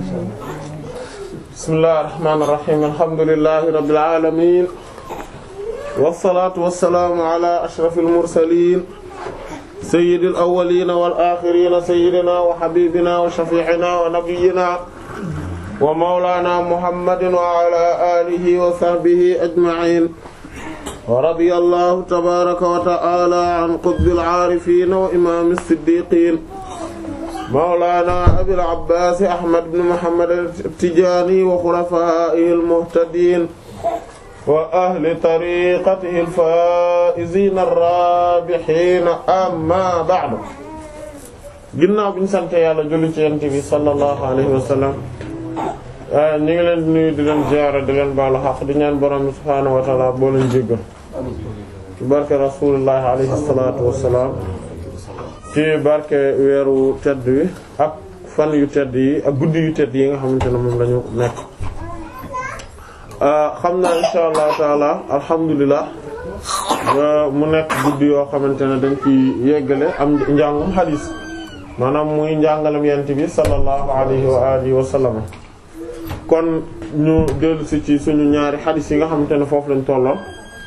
bismillahir rahmanir rahim alhamdulillahi rabbil alamin wassalatu wassalamu ala ashrafil mursalin sayyidil awwalin wal akhirin sayyidina wa habibina wa shafi'ina wa nabiyyina wa mawlana muhammadin wa ala alihi wa sahbihi ajma'in wa radiyallahu tabaraka wa ta'ala an qutbil arifin wa imam as-siddiqin mawlana abil abbas ahmad ibn muhammad at-tijani wa khulafaihi al-muhtadin wa ahli tariqatihi al-faizin ar-rabihin amma ba'du ginnaaw bi ñu sant yàlla julli ci yonent bi sallallahu alayhi wa sallam ñu ngi leen di nuyu di leen ziyaara di leen baalu xaq di ñaan borom subhaanahu wa ta'ala boo leen jéggal ci barke rasulullah alayhi salatu wassalam ci barke weeru tedd wi ak fan yu tedd yi ak guddi yu tedd yi nga xamante ne moom lañu nekk xam naa insha allahu taala alhamdulilah mu nekk guddi yoo xamante ne dañ ci yeggale am njàngum xadiis maanaam muy njàngalam yent bi sallallahu alayhi wa alihi wa sallam kon ñu dellu si ci suñu ñaari xadiis yi nga xamante ne foofu lañ tolloon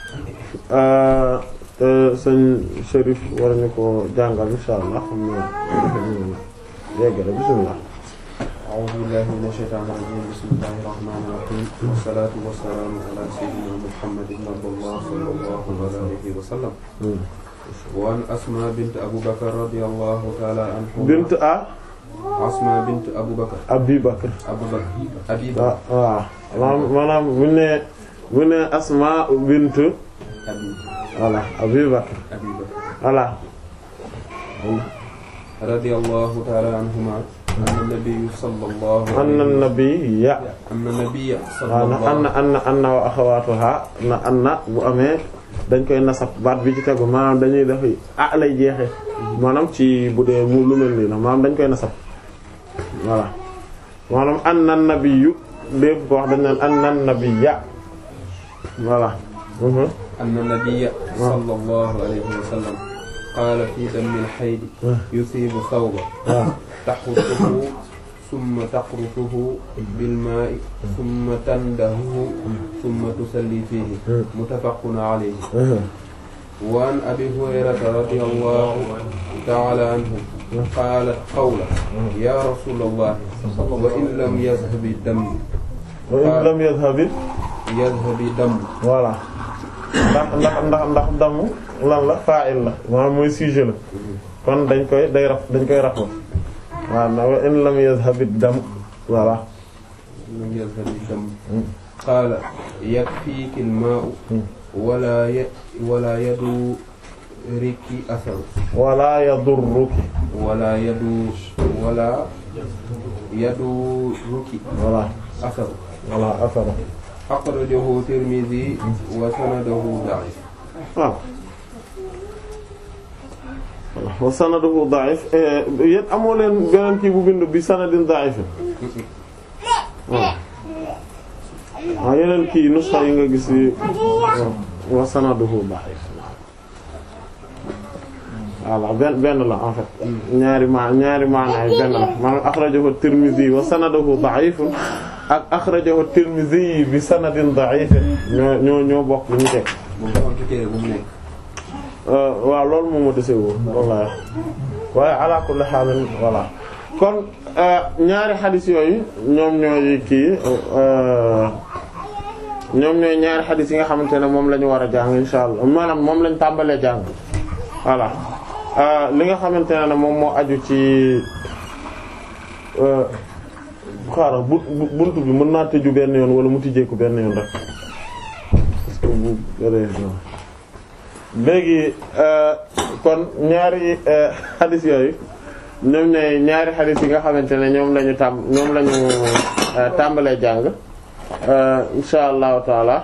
sëñ Chérif war ñu ko jàngal insha allah xam na yeggale bismillah a'uuzu billahi mina shaytaani rajiim bismillahir rahmaanir rahiim wassalaatu wassalaamu ala sayyidina muhammadin sallallahu alayhi wa sallam wa an asmaa bint abu bakr radiyallahu ta'ala anha bint a asmaa bint abu bakr abi bakr abu bakr abi waaw waaw maanaam bu ne bu ne asma bint abi voilà abi bakr abi bakr voilà radiyallahu ta'ala anhuma anna nabiyyu sallallahu anna nabiyya anna nabiyya waaw na anna anna anna wa axawaatuha na anna bu amee dañ koy nasab baat bi ci tegu maanaam dañuy def ah lay jeexe maanaam ci bu dee mu lu mel nii la maanaam dañ koy nasab voilà maanaam anna nabiyyu lépp ko wax dañ naan anna nabiyya voilà anna nabiyya sallallahu alayhi wa sallam qaala fi dammil hayd yusiibu thawba taxutuhu summa taqrusuhu bil maa'i summa tandahuhu summa tusalli fiihi muttafaqun alayhi wa an abi hurayrata radiyallahu ta'ala anhu qaalat qawla ya rasulallah wa in lam yadhhabi damm wa in lam yadhhabi yadhhabi damm voilà ndax ndax ndax ndax damm lan la fa'il la maanaam mooy sujet la kon dañ koy day raf dañ koy rafo waaw na wa in lam yadhhabi dam voilà lam yadhhabi damm qaala yakfiiki al-maa'u wala ya wala yadurruki asaru wala yadurruki wala yadu wala yadurruki voilà asaru voilà afara akhrajahu Tirmidhi wa sanaduhu da'if waaw wa sanaduhu da'if yéen amoo leen beneen kii bu bind bi sanadin da'if waaw waaw yeneen kii nusxa yi nga gis yi wa sanaduhu da'if voilà benn benn la en fait ñaari ma ñaari maanaay benn la maanaam akhrajahu Tirmidhi wa sanaduhu da'if ak akhrajahu Tirmidhi bi sanadin da'if ñoo ñoo ñoo bokk lu ñu teg moom dafa am ci téere bu mu nekk waaw loolu moom moo dese woo wallahi waaye ala kulli haal voilà kon ñaari xadis yooyu ñoom ñooy kii ñoom ñooy ñaari xadis yi nga xamante ne moom la ñu war a jàng insha allah maanaam moom lañ tàmbalee jàng voilà li nga xamante ne moom moo aju ci xaaral bu buntu bi mën naa tëju benn yoon wala mu tijjeeku benn yoon rek parce que bu léegi kon ñaari xadis yooyu ñoom ñooy ñaari xadis yi nga xamante ne ñoom lañu tàmb ñoom lañu tàmbalee jàng insha allahu taala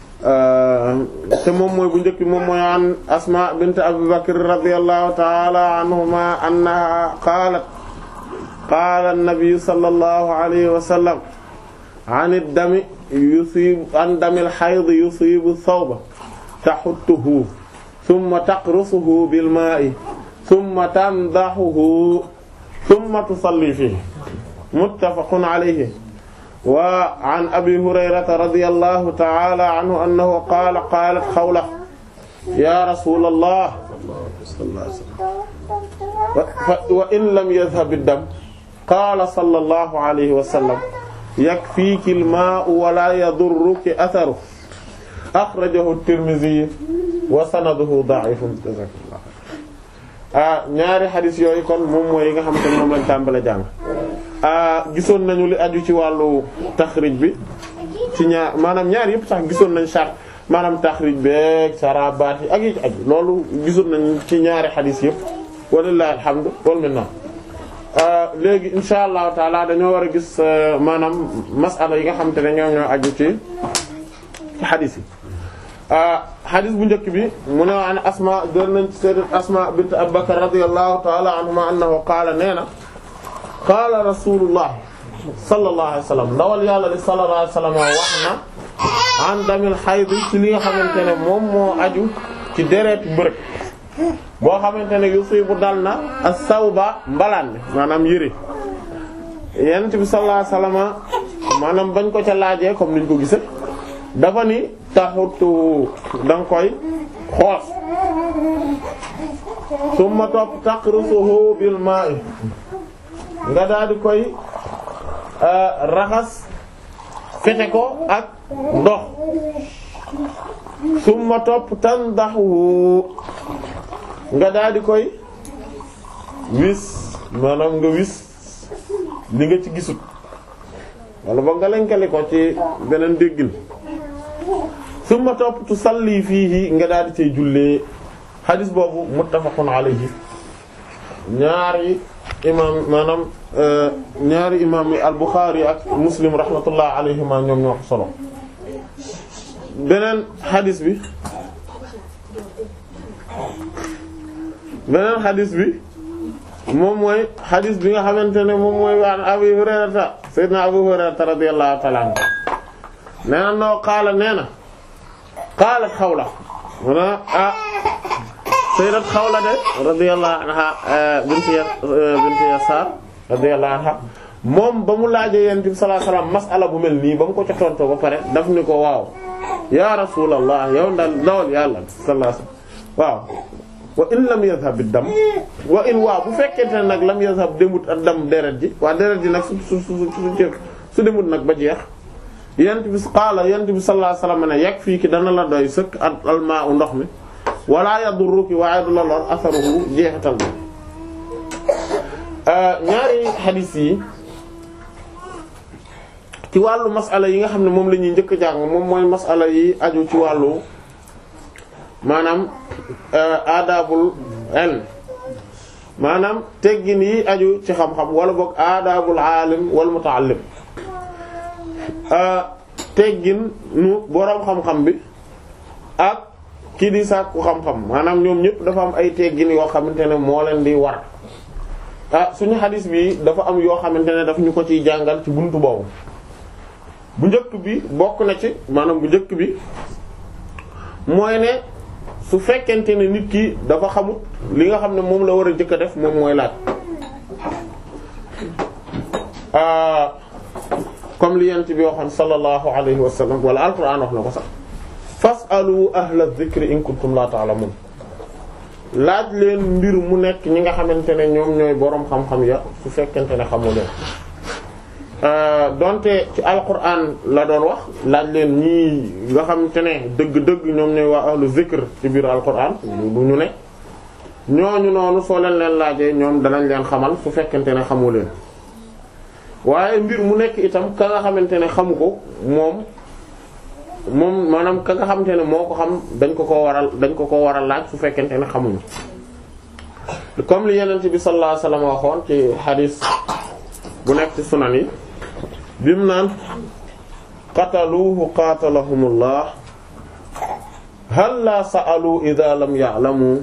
te moom mooy bu njëkk bi moom mooy an asma bint abu bakr radiyallahu taala anhuma annaha qaalat qaala an-nabi sallallahu alayhi wa sallam an ad-dami yusibu an damil hayd yusibu thawba taxuttuhu thumma taqrusuhu bil maa'i thumma tandahuhu thumma tusalli fihi muttafaqun alayhi wa an abi hurayrata radiyallahu ta'ala anhu annahu qaala qaalat xawla ya rasulallah wa in lam yadhhab ad-dam qaala sallallahu alayhi wa sallam yakfiiki al-maa'u wa laa yadurruki atharuhu akhrajahu at-Tirmidhi wa sanaduhu da'ifun ah ñaari xadis yooyu kon moom mooy yi nga xamante ne moom lañ tàmbale jàng gisoon nañu li aju ci wàllu taxrij bi ci ñaar maanaam ñaar yëpp sax gisoon nañ chart maanaam taxrij beeg sarabaat yi ak yi ci aju loolu gisoon nañ ci ñaari xadis yëpp walillahi alhamdu wal minna léegi insha allahu taala dañoo war a gis maanaam masala yi nga xamante ne ñoom ñoo aju ci ci xadis yi xadis bu njëkk bi mu ne an asma jël nañ ci sayyidat asma bint abubakar radiyallahu taala anhuma annahu qaala nee na qaala rasulullah sallallahu alayhi wa sallam ndawal yàlla li sallallahu alayhi wa sallam wax na an damil xayd ci li nga xamante ne moom moo aju ci deretu mbërëg boo xamante ne yusibu dal na as-sawba mbalaan bi maanaam yëre yonent bi sallallahu alayhi wa sallam maanaam bañ ko ca laajee comme niñ ko gisee dafa ni taxutu danga koy xoos summa topp taqrusuhu bil ma'i nga daal di koy raxas fete ko ak ndox summa topp tandahu nga daal di koy wis maanaam nga wis li nga ci gisut wala ba nga lenkali ko ci beneen déggin summa topp tu salli fiihi nga daal di cay jullee xadis boobu muttafaqun alayhi ñaari imaam maanaam ñaari imaam yi al-Bukhari ak Muslim rahmatullah alayhima ñoom ñoo ko solo beneen xadis bi beneen xadis bi moom mooy xadis bi nga xamante ne moom mooy waan Abi Hurayrata sayyidina Abu Hurayrata radiyallahu ta'ala anhu nee na noo qaala nee na qaalat Xawla mu ne ah sayyidat Xawla de radiyallahu anha binti binti Yasaar radiyallahu anha moom ba mu laajee Yonent bi sallallahu alayhi wasallam mas'ala bu mel nii ba mu ko ca tontoo ba pare daf ni ko waaw ya Rasulallah yow ndal ndawal Yàlla sallallahu alayhi wasallam waaw wa in lam yazhab ad-dam wa in waaw bu fekkente ne nag lam yazhab demut ad-dam deret ji waa deret ji nag su su su su demut nag ba jeex yent bi qaala yent bi sallallahu alayhi wasallam ne yakfiiki dana la doy sëkk al maa'u ndox mi wala yadurruki waaye du la lor asaruhu jeexital bi ñaari xadiis yi ci wàllu masala yi nga xam ne moom la ñuy njëkk jàng moom mooy masala yi aju ci wàllu maanaam aadaabul ilm maanaam teggin yi aju ci xam-xam wala boog aadaabul aalim wal muta'allim teggin nu boroom xam-xam bi ak kii di sàkku xam-xam maanaam ñoom ñëpp dafa am ay teggin yoo xamante ne moo leen di war ah suñu xadis bi dafa am yoo xamante ne daf ñu ko ciy jàngal ci buntu boobu bu njëkk bi bokk na ci maanaam bu njëkk bi mooy ne su fekkente ne nit ki dafa xamut li nga xam ne moom la war a njëkk a def moom mooy laaj comme li yent bi waxoon sallallahu alayhi wa sallam wala alquran wax na ko sax fasalu ahla dhikri in kuntum la ta'lamun laaj leen mbir mu nekk ñi nga xamante ne ñoom ñooy boroom xam-xam ya su fekkente ne xamu leen donte ci alquran la doon wax laaj leen ñii nga xamante ne dëgg-dëgg ñoom ñooy waa ahlu zikr ci biir alquran du ñu ne ñooñu noonu soo leen leen laajee ñoom danañ leen xamal su fekkente ne xamu leen waaye mbir mu nekk itam ka nga xamante ne xamu ko moom moom maanaam ka nga xamante ne moo ko xam dañ ko ko waral dañ ko ko waral laaj su fekkente ne xamuñu comme li yeneen bi sallallahu alayhi wasallam waxoon ci hadith bu nekk ci sunan yi bi mu naan qataluuhu qatalahumullah hal la sa'alu idha lam ya'lamu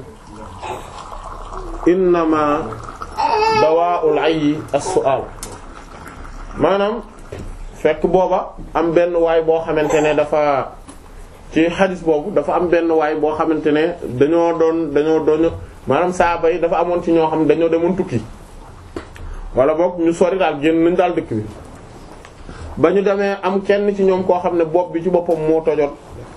innama dawaa'ul 'ayyi as-su'al maanaam fekk booba am benn waay boo xamante ne dafa ci xadis boobu dafa am benn waay boo xamante ne dañoo doon dañoo doon maanaam saaba yi dafa amoon ci ñoo xam ne dañoo demoon tukki wala boog ñu sori daal génn nañ daal dëkk bi ba ñu demee am kenn ci ñoom koo xam ne bopp bi ci boppam moo tojoon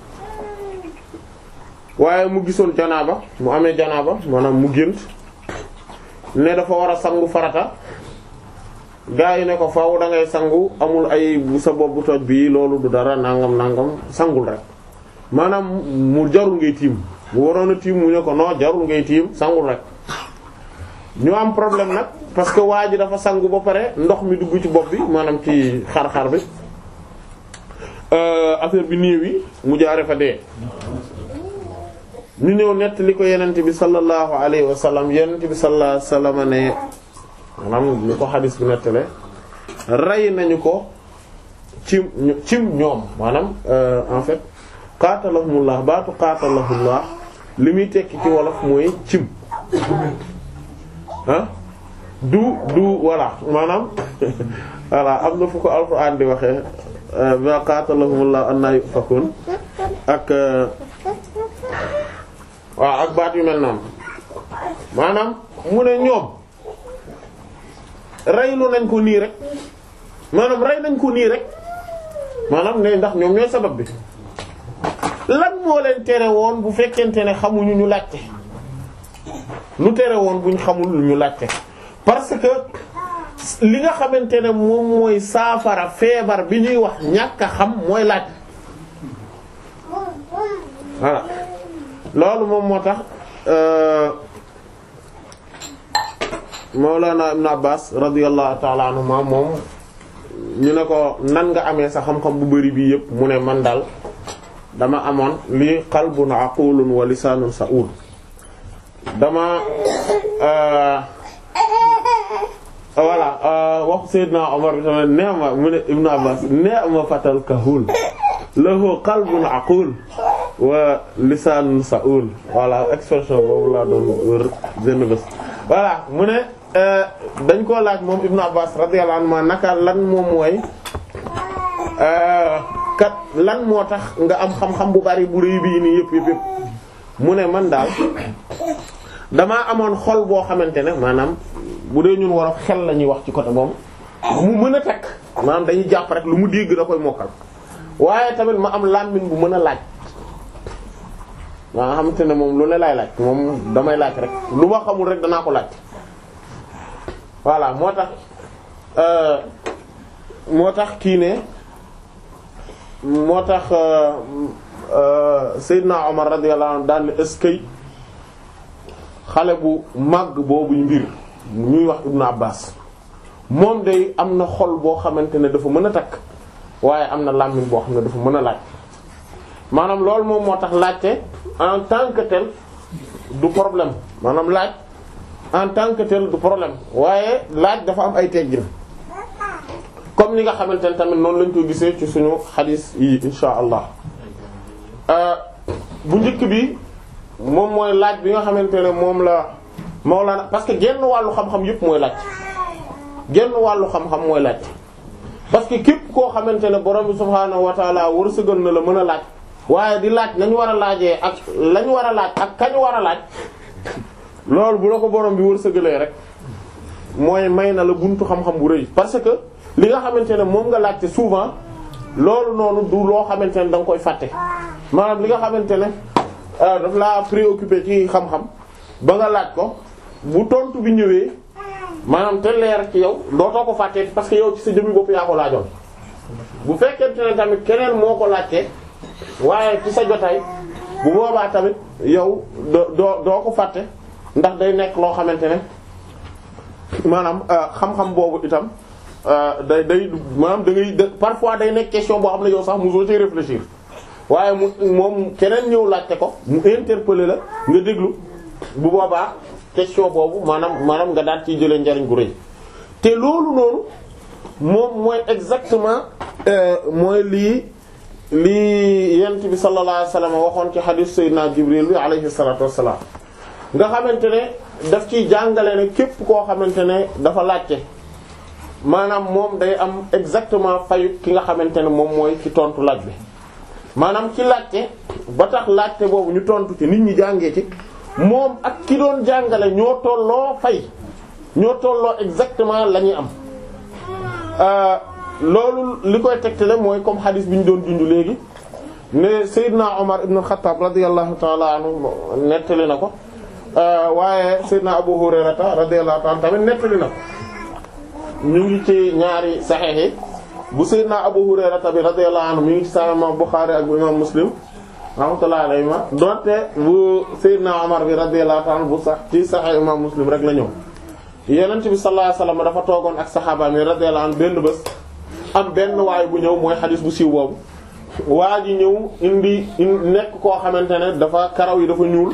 waaye mu gisoon janaaba mu amee janaaba maanaam mu gént ne dafa war a sangu farata gaa yi ne ko faaw da ngay sangu amul ay bu sa bopp bu toj bii loolu du dara nangam nangam sangul rek maanaam mu jarul ngay tiim bu waroon a tiim mu ne ko non jarul ngay tiim sangul rek ñu am problème nag parce que waa ji dafa sangu ba pare ndox mi dugg ci bopp bi maanaam ci xar-xar bi affaire bi néew yi mu jaare fa dee ñu ñëw nett li ko yenent bi sallallahu alayhi wa sallam yenent bi sallallahu alayhi wa sallam ne maanaam li ko xadis bi nettale rey nañu ko cim cim ñoom maanaam en fait qaatalahumullah baatu qaatalahumullah li muy tekki ci wolof mooy cim ah du du voilà maanaam voilà am na fu ko alxuraan di waxee ba qaatalahumullah anna yufakun ak waaw ak baat yu mel noonu maanaam mu ne ñoom reylu nañ ko nii rek maanaam rey nañ ko nii rek maanaam ne ndax ñoom ñooy sabab bi lan moo leen tere woon bu fekkente ne xamuñu ñu laajte lu tere woon buñ xamul ñu laajte parce que li nga xamante ne moom mooy saafara feebar bi ñuy wax ñàkk a xam mooy laaj voilà loolu moom moo tax Mawlana Ibn Abbas radiyallahu ta'ala anhuma moom ñu ne ko nan nga amee sa xam-xam bu bari bii yëpp mu ne man daal dama amoon lii qalbun aqulun wa lisaanun sa'ul dama voilà wax Seydina Omar bi tamit nee ma mu ne Ibn Abbas nee ma fatal kahul lahu qalbun aqul wa lisaanun sa'ul voilà expression boobu laa doon wër benn bés voilà mu ne dañ koo laaj moom Ibn Abbas radiyallahu anhu naka lan moom mooy kat lan moo tax nga am xam-xam bu bari bu rëy bii nii yëpp yëpp yëpp mu ne man daal damaa amoon xol boo xamante ne maanaam bu dee ñun war a xel la ñuy wax ci côté moom mu mën a tekk maanaam dañuy jàpp rek lu mu dégg da koy mokkal waaye tamit ma am làmmiñ bu mën a laaj waa xamante ne moom lu ne laay laaj moom damay laaj rek lu ma xamul rek danaa ko laaj voilà moo tax moo tax kii ne moo tax Seydina Omar radiyallahu anhu daan eskay xale bu màgg boobu mbir ñuy wax Ibnu Abbas moom day am na xol boo xamante ne dafa mën a takk waaye am na làmmiñ boo xam ne dafa mën a laaj maanaam loolu moom moo tax laajte en tant que tel du problème maanaam laaj en tant que tel du problème waaye laaj dafa am ay teggin comme ni nga xamante ne tamit noonu lañ ko gisee ci suñu xadis yi insha allah bu njëkk bi moom mooy laaj bi nga xamante ne moom la Mawlana parce que genn wàllu xam-xam yëpp mooy laaj genn wàllu xam-xam mooy laaj parce que képp koo xamante ne borom bi subhaanahu wa taala wërsëgal na la mën a laaj waaye di laaj nañu war a laajee ak lañu war a laaj ak kañu war a laaj loolu bu la ko borom bi wërsëgalee rek mooy may na la buntu xam-xam bu rëy parce que li nga xamante ne moom nga laajte souvent loolu noonu du loo xamante ne da nga koy fàtte maanaam li nga xamante ne daf laa préoccupé ci xam-xam ba nga laaj ko bu tontu bi ñëwee maanaam te leer ci yow dootoo ko fàtte parce que yow ci sa jëmmi bopp yaa ko laajoon bu fekkente ne tamit keneen moo ko laajte waaye ci sa jotaay bu boobaa tamit yow doo doo ko fàtte ndax day nekk loo xamante ne maanaam xam-xam boobu itam day day maanaam da ngay parfois day nekk question boo xam ne yow sax mosoo ci réfléchir waaye mu moom keneen ñëw laajte ko mu interpeller la nga déglu bu boobaa question boobu maanaam maanaam nga daal ciy jëlee njariñ gu rëy te loolu noonu moom mooy exactement mooy lii lii yent bi sallallahu alayhi wasallam waxoon ci hadith sayyidina Jibril bi alayhi salatu wassalam nga xamante ne daf ciy jàngale ne képp koo xamante ne dafa laajte maanaam moom day am exactement fayu ki nga xamante ne moom mooy ci tontu laaj bi maanaam ci laajte ba tax laajte boobu ñu tontu ci nit ñi jàngee ci moom ak ki doon jàngale ñoo tolloo fay ñoo tolloo exactement la ñuy am loolu li koy tegtale mooy comme hadith bi ñu doon junj léegi ne Seydina Omar ibn Khattab radiyallahu ta'ala anhu nettali na ko waaye Seydina Abu Hurayrata radiyallahu ta'ala tamit nettali na ko ñu ngi ci ñaari saxiix yi bu Seydina Abu Hurayrata bi radiyallahu anhu mi ngi ci Sahih Imam Bukhari ak bu Imam Muslim rahmatullahi alayhi ma donte bu Seydina Omar bi radiyallahu ta'ala bu sax ci Sahih Imam Muslim rek la ñëw Yonent bi sallallahu alayhi wasallam dafa toogoon ak saxaaba mi radiyallahu anhu benn bés am benn waay bu ñëw mooy xadis bu siiw boobu waa ji ñëw indi nekk koo xamante ne dafa karaw yi dafa ñuul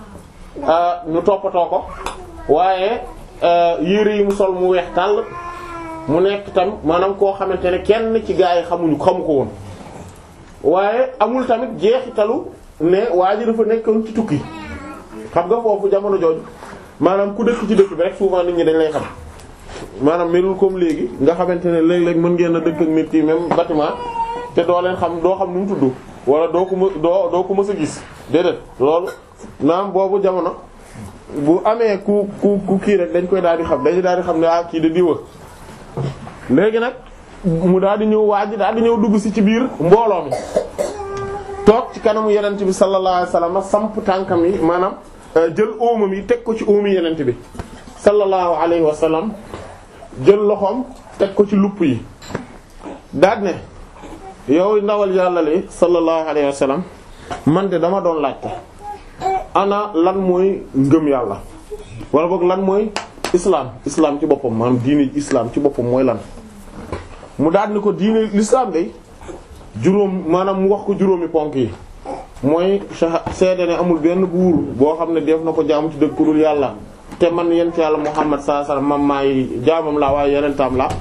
ñu toppatoo ko waaye yére yi mu sol mu weex tàll mu nekk tam maanaam koo xamante ne kenn ci gaa yi xamuñu xamu ko woon waaye amul tamit jeexitalu ne waa ji dafa nekkoon ci tukki xam nga foofu jamono jooju maanaam ku dëkk ci dëkk bi rek souvent nit ñi dañ lay xam maanaam melul comme léegi nga xamante ne léeg-léeg mën ngeen a dëkk ak nit yi même bâtiment te doo leen xam doo xam nu mu tudd wala doo ko më doo doo ko mës a gis déedéet loolu naam boobu jamono bu amee ku ku ku kii rek dañ koy daal di xam dañu daal di xam ne ah kii de diwa léegi nag mu daal di ñëw waaj daal di ñëw dugg si ci biir mbooloo mi toog ci kanamu yenent bi sallallahu alayhi wasallam samp tànkam yi maanaam jël óomam yi teg ko ci óomi yenent bi sallallahu alayhi wasallam jël loxoom teg ko ci lupp yi daal ne yow ndawal yàlla li sallallahu alayhi wasallam man de dama doon laajte ana lan mooy ngëm yàlla wala boog lan mooy islam islam ci boppam maanaam diine islam ci boppam mooy lan mu daal ni ko diine l'islam day juróom maanaam mu wax ko juróomi ponk yi mooy seede ne amul benn buur boo xam ne def na ko jaamu ci dëgg ku dul yàlla te man yent yàlla muhammad sallallahu alayhi wasallam mam maay jaamam laa waaye yenentaam la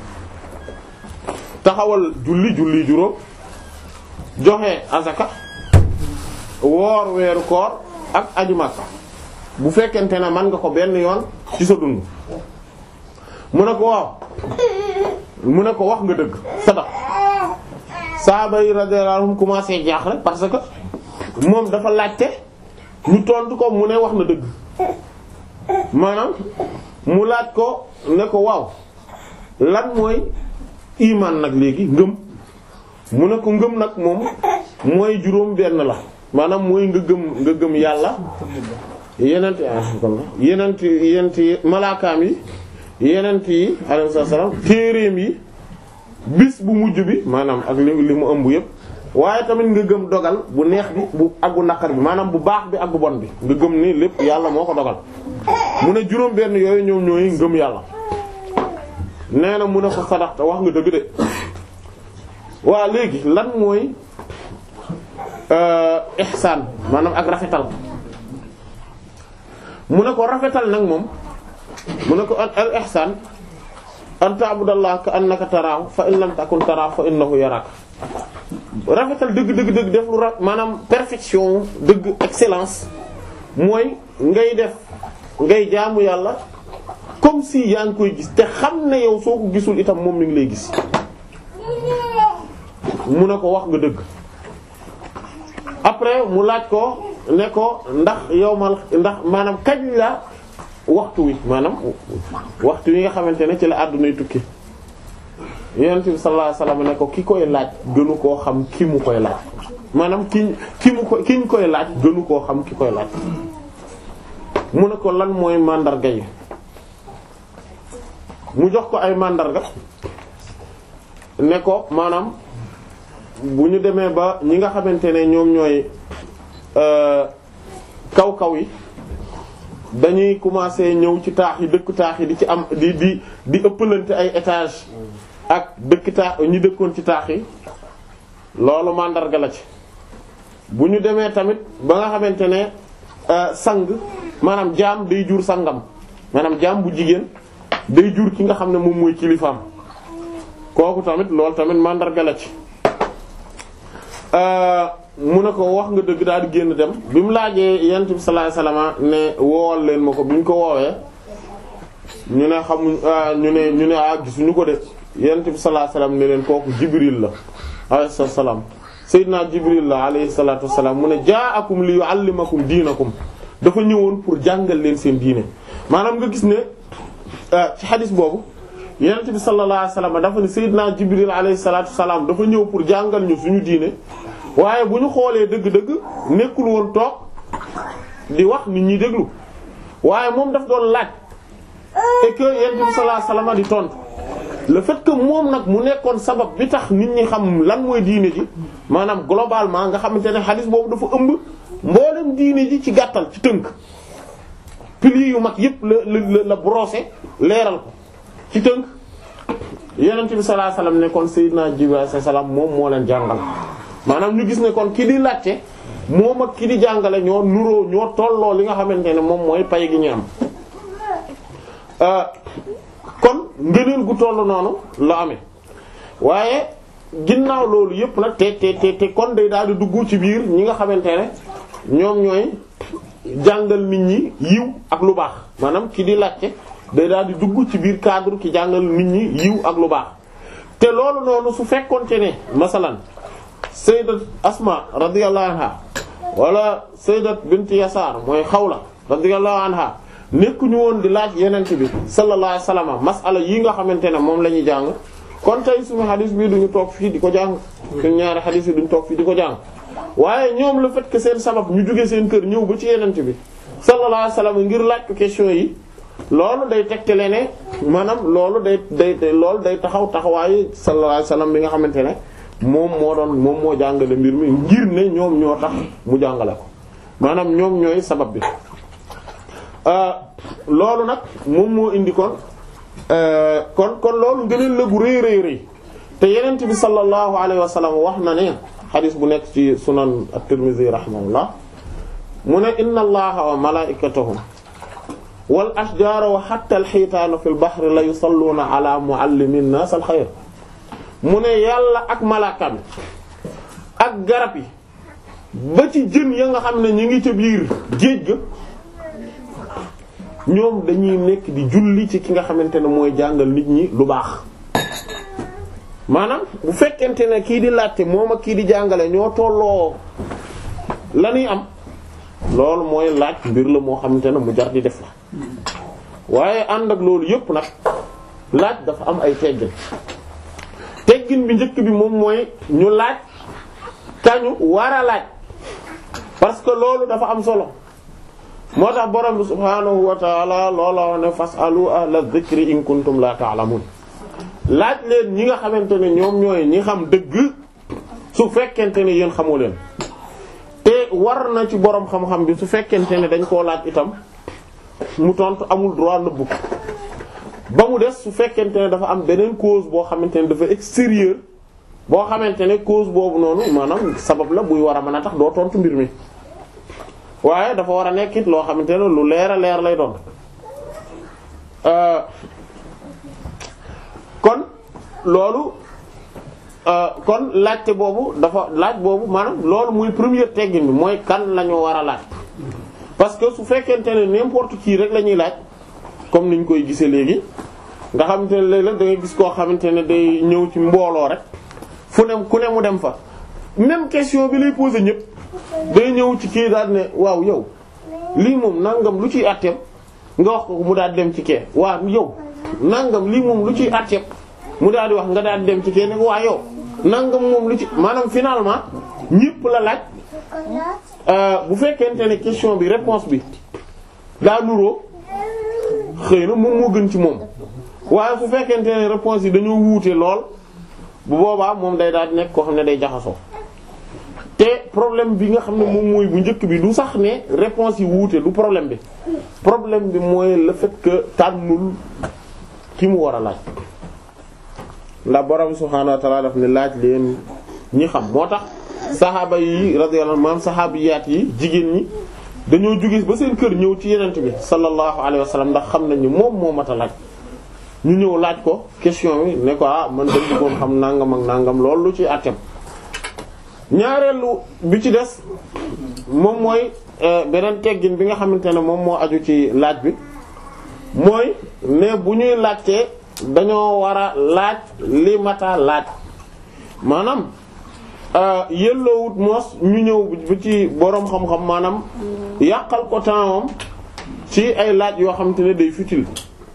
taxawal julli julli juróom joxe azaka woor weeru koor ak aju Makka bu fekkente ne man nga ko benn yoon ci sa dund mu ne ko waaw mu ne ko wax nga dëgg sadaq saaba yi radiyallahu anhum commencé jaaxle parce que moom dafa laajte ñu tontu ko mu ne wax na dëgg maanaam mu laaj ko ne ko waaw lan mooy iman nag léegi ngëm mu ne ko ngëm nag moom mooy juróom benn la maanaam mooy nga gëm nga gëm yàlla yenent yenent yenent yi malaakaam yi yenent yi alayhi salaam téereem yi bis bu mujj bi maanaam ak li li mu ëmb yépp waaye tamit nga gëm dogal bu neex bi bu ak bu naqar bi maanaam bu baax bi ak bu bon bi nga gëm ni lépp yàlla moo ko dogal mu ne juróom benn yooyu ñoom ñooy ngëm yàlla nee na mu ne ko sadaxta wax nga dëgg de waa léegi lan mooy ihsaan maanaam ak rafetal mu ne ko rafetal nag moom mu ne ko al ihsaan an ta'budallaha ka annaka taraahu fa in lam takun taraahu fa innahu yaraaka rafetal dëgg dëgg dëgg def lu ra maanaam perfection dëgg excellence mooy ngay def ngay jaamu yàlla comme si yaa ngi koy gis te xam ne yow soo ko gisul itam moom mi ngi lay gis mu ne ko wax nga dëgg après mu laaj ko ne ko ndax yow mal ndax maanaam kañ la waxtu wi maanaam waxtu wi nga xamante ne ci la àddunay tukki yonent bi sallallahu alayhi wasallam ne ko ki koy laaj gënu koo xam ki mu koy laaj maanaam ki ki mu ko ki ñu koy laaj gënu koo xam ki koy laaj mu ne ko lan mooy màndarga yi mu jox ko ay màndarga ne ko maanaam bu ñu demee ba ñi nga xamante ne ñoom ñooy kaw kaw yi dañuy commencer ñëw ci taax yi dëkk taax yi di ci am di di di ëppalante ay étage ak dëkk taax ñi dëkkoon ci taax yi loolu màndarga la ci bu ñu demee tamit ba nga xamante ne sang maanaam jaam day jur sangam maanaam jaam bu jigéen day jur ki nga xam ne moom mooy kilifaam kooku tamit loolu tamit màndarga la ci mu ne ko wax nga dëgg daal di génn dem bi mu laajee yent bi sallallahu alayhi wasallam ne woowal leen ma ko bi ñu ko woowee ñu ne xamuñ ñu ne ñu ne ah gisuñu ko de yent bi sallallahu alayhi wasallam ne leen kooku jibril la alayhi salaam sayyidina jibril la alayhi salatu wassalam mu ne ja'akum li yu'allimakum diinakum dafa ñëwoon pour jàngal leen seen diine maanaam nga gis ne ci xadis boobu yonent bi sallallahu alayhi wasallam dafa ne Seydina Jibril alayhi salaatu wasalaam dafa ñëw pour jàngal ñu suñu diine waaye bu ñu xoolee dëgg-dëgg nekkul woon toog di wax nit ñi déglu waaye moom daf doon laaj et que yonent bi sallallahu alayhi wasallam di tontu le fait que moom nag mu nekkoon sabab bi tax nit ñi xam lan mooy diine ji maanaam globalement nga xamante ne xadis boobu dafa ëmb mboolem diine ji ci gàttal ci tënk piliers yu mag yépp la la la brosser leeral ko ci tënk yonent bi sallallahu alayhi wasallam ne kon Seydina Jibril alayhi salaam moom moo leen jàngal maanaam ñu gis ne kon ki di laajte moom ak ki di jàngale ñoo nuroo ñoo tolloo li nga xamante ne moom mooy pay gi ñu am kon ngëneel gu toll noonu la amee waaye ginnaaw loolu yépp nag te te te te kon day daal di dugg ci biir ñi nga xamante ne ñoom ñooy jàngal nit ñi yiw ak lu baax maanaam ki di laajte day daal di dugg ci biir cadre ki jàngal nit ñi yiw ak lu baax te loolu noonu su fekkonte ne masalan sayyidat asma radiyallahu anha wala sayyidat bint yasaar mooy xawla radiyallahu anha nekkuñu woon di laaj yenent bi sallallahu alayhi wasallam masala yi nga xamante ne moom la ñuy jàng kon tey suñu xadis bi duñu toog fii di ko jàng suñu ñaari xadis yi duñu toog fii di ko jàng waaye ñoom le fait que seen sabab ñu jóge seen kër ñëw ba ci yenent bi sallallahu alayhi wasallam ngir laaj ko question yi loolu day tegtale ne maanaam loolu day day loolu day taxaw taxawaayu sallallahu alayhi wasallam bi nga xamante ne moom moo doon moom moo jàngale mbir mi ngir ne ñoom ñoo tax mu jàngale ko maanaam ñoom ñooy sabab bi loolu nag moom moo indi kon kon kon loolu ngëneel la gu rëy rëy rëy te yenent bi sallallahu alayhi wa sallam wax na ne xadis bu nekk ci sunan at-Tirmidhi rahimahullah mu ne inna allaha wa malaikatahu wal ashjaara wa hatta al-hitaana fil bahri la yusalluuna ala muallimi an-naas al-xayr mu ne yàlla ak malaakam ak garab yi ba ci jën ya nga xam ne ñu ngi ca biir géej ga ñoom dañuy nekk di julli ci ki nga xamante ne mooy jàngal nit ñi lu baax maanaam bu fekkente ne kii di laajte moom ak kii di jàngale ñoo tolloo la ñuy am loolu mooy laaj mbir la moo xamante ne mu jar di def la waaye ànd ak loolu yépp nag laaj dafa am ay teggin teggin bi njëkk bi moom mooy ñu laaj kañu war a laaj parce que loolu dafa am solo moo tax borom bi subhaanahu wa taala looloo ne fasalu ahla dhikri in kuntum la ta'lamun laaj leen ñi nga xamante ne ñoom ñooy ñi xam dëgg su fekkente ne yéen xamoo leen te war na ci borom xam-xam bi su fekkente ne dañ koo laaj itam mu tontu amul droit nëbbu ko ba mu des su fekkente ne dafa am beneen cause boo xamante ne dafa extérieur boo xamante ne cause boobu noonu maanaam sabab la buy war a mën a tax doo tontu mbir mi waaye dafa war a nekkit loo xamante ne lu leer a leer lay doon kon loolu kon laajte boobu dafa laaj boobu maanaam loolu muy première teggin bi mooy kan la ñu war a laaj parce que su fekkente ne n'importe qui rek la ñuy laaj comme niñ koy gisee léegi nga xamante ne léeg-léeg da ngay gis koo xamante ne day ñëw ci mbooloo rek fu ne ku ne mu dem fa même question bi lay poser ñëpp day ñëw ci kii daal ne waaw yow lii moom nangam lu ciy àtteem nga wax ko mu daal dem ci kee waaw yow nangam lii moom lu ciy àtteem mu daal di wax nga daal dem ci kee ne ko waa yow nangam moom lu ci maanaam finalement ñëpp la laaj bu fekkente ne question bi réponse bi daa nuroo xëy na moom moo gën ci moom waaye su fekkente ne réponse yi dañoo wuute lool bu boobaa moom day daal di nekk koo xam ne day jaxasoo te problème bi nga xam ne moom mooy bu njëkk bi du sax ne réponse yi wuute du problème bi problème bi mooy le fait que tànnul ki mu war a laaj ndax borom subhaanahu wa ta'ala daf ne laaj leen ñi xam moo tax saxaaba yi radiyallahu anhum saxaabiyaat yi jigéen ñi dañoo jóge ba seen kër ñëw ci yenent bi sallallahu alayhi wa sallam ndax xam nañ ni moom moo mat a laaj ñu ñëw laaj ko question bi ne ko ah man dañ bëggoon xam nangam ak nangam loolu lu ci àtteem ñaareelu bi ci des moom mooy beneen teggin bi nga xamante ne moom moo aju ci laaj bi mooy ne bu ñuy laajtee dañoo war a laaj li mata laaj maanaam yelloowut moos ñu ñëw bu ci boroom xam-xam maanaam yàqal ko tempsam ci ay laaj yoo xamante ne day futile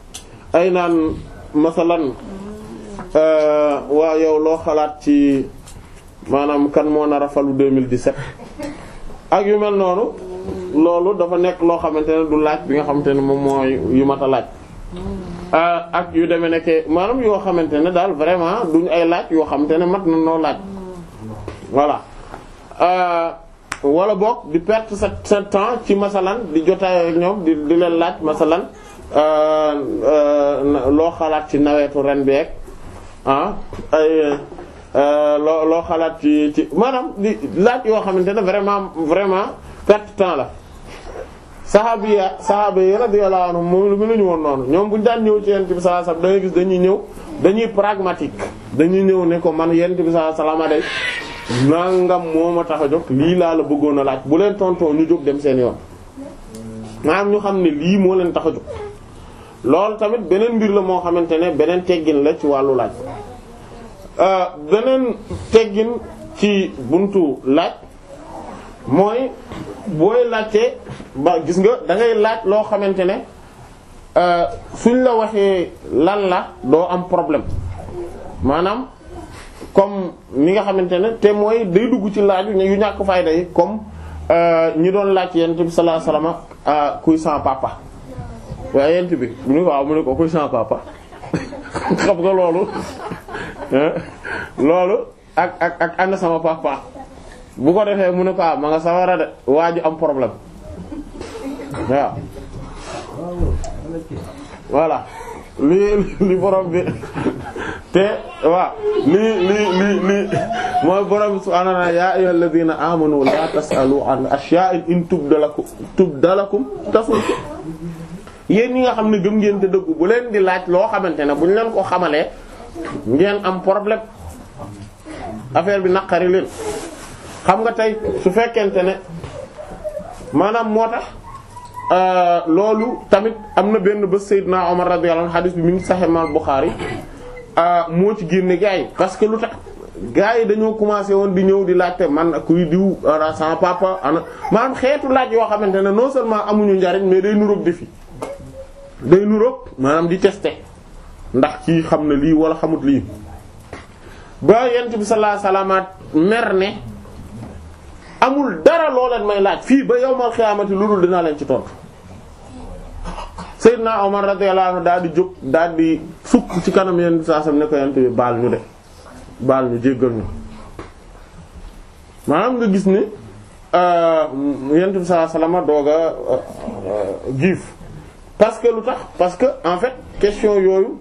ay naan masalan waa yow loo xalaat ci maanaam kan moo nar a falu 2017 ak yu mel noonu loolu dafa nekk loo xamante ne du laaj bi nga xamante ne moom mooy yu mat a laaj ak yu demee nekke maanaam yoo xamante ne daal vraiment duñ ay laaj yoo xamante ne mat na noo laaj voilà wala boog di perte sa sa temps ci masalan di jotaay ak ñoom di di leen laaj masalan loo xalaat ci nawetu ren beeg ah ay loo loo xalaat ci ci maanaam di laaj yoo xamante ne vraiment vraiment perte temps la saxaabi ya saxaaba yi radiyallahu anhum moom lu mënuñu woon noonu ñoom bu ñu daan ñëw ci yent bi sallallahu alayhi wasallam da ngay gis dañuy ñëw dañuy pragmatique dañuy ñëw ne ko man yent bi sallallahu alayhi wasallam day nangam moo ma tax a jóg lii laa la bëggoon a laaj bu leen tontoo ñu jóg dem seen yoon maanaam ñu xam ne lii moo leen tax a jóg loolu tamit beneen mbir la moo xamante ne beneen teggin la ci wàllu laaj beneen teggin ci buntu laaj mooy booy laajte ba gis nga da ngay laaj loo xamante ne suñ la waxee lan la doo am problème maanaam comme ni nga xamante ne te mooy day dugg ci laaju yu ñàkk fayda yi comme ñi doon laaj yent bi sallallahu alayhi wasallam kuy sans papa waaye yent bi mu ne waaw mu ne ko kuy sans papa xam nga loolu loolu ak ak ak ànd sama papa bu ko defee mu ne ko ma nga sawara de waa ji am problème waaw voilà li li borom bi te waaw li li li li mooy borom bi subhaanahu wa ta'aala yaa ayyuhal ladhiina aamanu laa tas'alu an ashyaa'in in tubda lakum tubda lakum tasu'kum yéen ñi nga xam ne gëm ngeen te dëggu bu leen di laaj loo xamante ne bu ñu leen ko xamalee ngeen am problème affaire bi naqari leen xam nga tey su fekkente ne maanaam moo tax loolu tamit am na benn bés Seydina Omar radiyallahu anhu hadith bi mi ngi Sahih al-Bukhari moo ci génne gars yi parce que lu tax gars yi dañoo commencé woon di ñëw di laajte man kuy diw ana sama papa ana maanaam xeetu laaj yoo xamante ne non seulement amuñu njariñ mais day nuroog defi day nuroog maanaam di tester ndax ci xam na lii wala xamut lii ba yent bi sallallahu alayhi wasallam mer ne amul dara loo leen may laaj fii ba yawmal xiyaamati lu dul dinaa leen ci tontu Seydina Omar radiyallahu anhu daal di jóg daal di sukk ci kanam yent bi sallallahu alayhi wasallam ne ko yent bi baal ñu de baal ñu jéggal ñu maanaam nga gis ni yent bi sallallahu alayhi wasallam doog a giif parce que lu tax parce que en fait question yooyu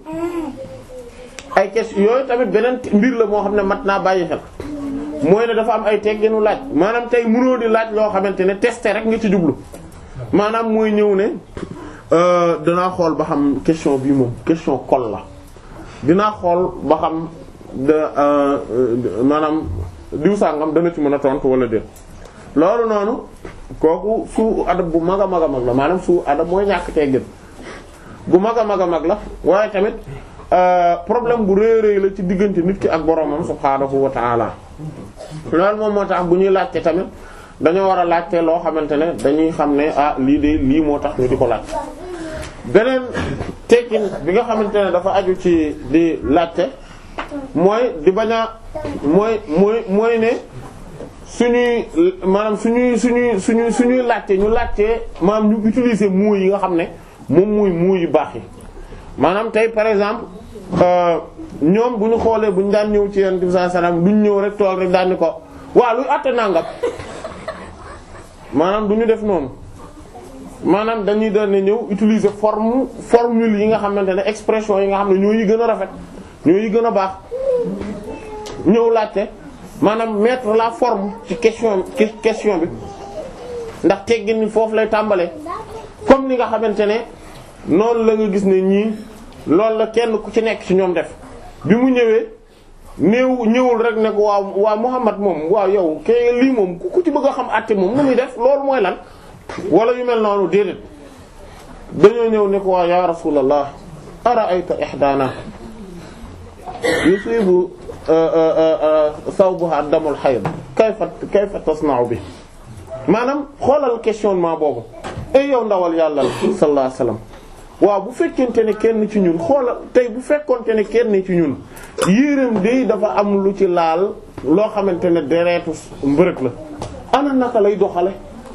ay question yooyu tamit beneen mbir la moo xam ne mat naa bàyyi xel mooy ne dafa am ay tegginu laaj maanaam tey mënoo di laaj loo xamante ne tester rek nga ci jublu maanaam mooy ñëw ne danaa xool ba xam question bii moom question kol la dinaa xool ba xam da maanaam diw sàngam dana ci mën a tontu wala déet loolu noonu kooku suu adab bu mag a mag a mag la maanaam suu adab mooy ñàkk teggin bu mag a mag a mag la waaye tamit problème bu rëy rëy la ci diggante nit ki ak boromam subhaanahu wa ta'ala loolu moom moo tax bu ñuy laajte tamit dañoo war a laajte loo xamante ne dañuy xam ne ah lii de lii moo tax ñu di ko laaj beneen tekkin bi nga xamante ne dafa aju ci di laajte mooy di bañ a mooy mooy mooy ne suñuy maanaam suñuy suñuy suñuy suñuy laajte ñu laajte maanaam ñu utiliser mots yi nga xam ne moom muy mots yu baax yi maanaam tey par exemple ñoom bu ñu xoolee bu ñu daan ñëw ci Yonent bi sallallahu alayhi wasallam duñ ñëw rek toog rek daan ni ko waa luy àtte nangam maanaam du ñu def noonu maanaam dañuy daan ne ñëw utiliser forme formule yi nga xamante ne expression yi nga xam ne ñoo yi gën a rafet ñoo yi gën a baax ñëw laajte maanaam mettre la forme ci question question bi ndax teggin ni foofu lay tàmbalee comme ni nga xamante ne noonu la nga gis ne ñii loolu la kenn ku ci nekk ci ñoom def bi mu ñëwee néew ñëwul rek ne ko waaw waaw Muhammad moom waaw yow ke lii moom ku ci bëgg a xam àtte moom nu muy def loolu mooy lan wala yu mel noonu déedéet dañoo ñëw ne ko waaw ya rasulallah ara'ayta ihdana yusibu sawbuha damul hayd kayfa kayfa tasna'u bi maanaam xoolal questionnement boobu ay yow ndawal yàlla sallallahu alayhi wasallam waaw bu fekkente ne kenn ci ñun xoola tey bu fekkonte ne kenn ci ñun yéreem day dafa am lu ci laal loo xamante ne deretu mbërëg la ana naka lay doxale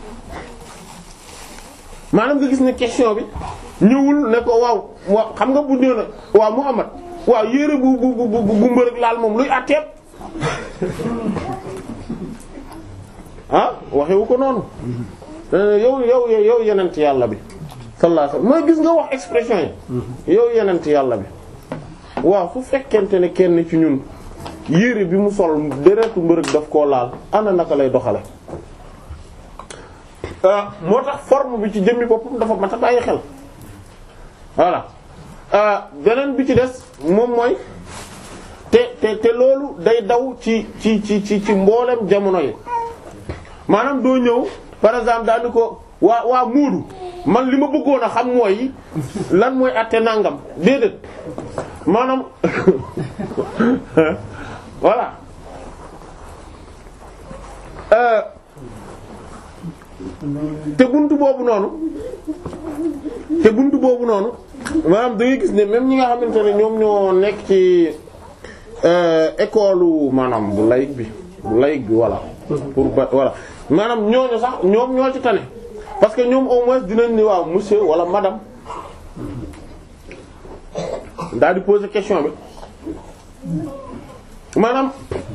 maanaam nga gis ne question bi ñëwul ne ko waaw waaw xam nga bu nee na waaw Muhammad waaw yére bu bu bu bu bu mbërëg laal moom luy àtteeb ah waxewu ko noonu yow yow yow yenent yàlla bi sallallahu alayhi wasallam mooy gis nga wax expression yi yow yenent yàlla bi waaw fu fekkente ne kenn ci ñun yére bi mu sol deretu mbërëg daf koo laal ana naka lay doxale moo tax forme bi ci jëmmi boppam dafa mat a bàyyi xel voilà beneen bi ci des moom mooy te te te loolu day daw ci ci ci ci ci mboolem jamono yi maanaam doo ñëw par exemple daal ni ko waa waa muudu man li ma bëggoon a xam mooy lan mooy àtte nangam déedéet maanaam voilà te buntu boobu noonu te buntu boobu noonu maanaam da ngay gis ne même ñi nga xamante ne ñoom ñoo nekk ci école maanaam bu laïc bi bu laïc bi voilà pour ba voilà maanaam ñooñu sax ñoom ñoo ci tane parce que ñoom au moins dinañ ni waaw monsieur wala madame daal di poser question bi maanaam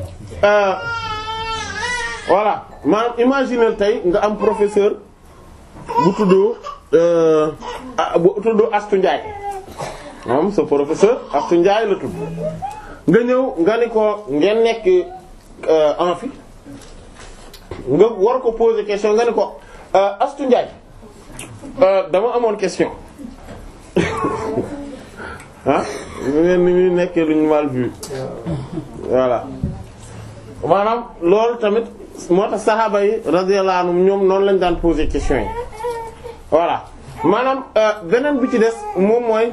voilà maanaam imaginer tey nga am professeur bu tuddoo bu tuddoo Astu Njaay moom sa professeur Astu Njaay la tudd nga ñëw nga ni ko ngeen nekk amphi nga war ko poser question nga ni ko Astu Njaay dama amoon question ah ñu ngeen ni muy nekkee luñu mal vu voilà maanaam loolu tamit moo tax saxaaba yi radiyallahu anhum ñoom noonu lañ daan poser question yi voilà maanaam beneen bi ci des moom mooy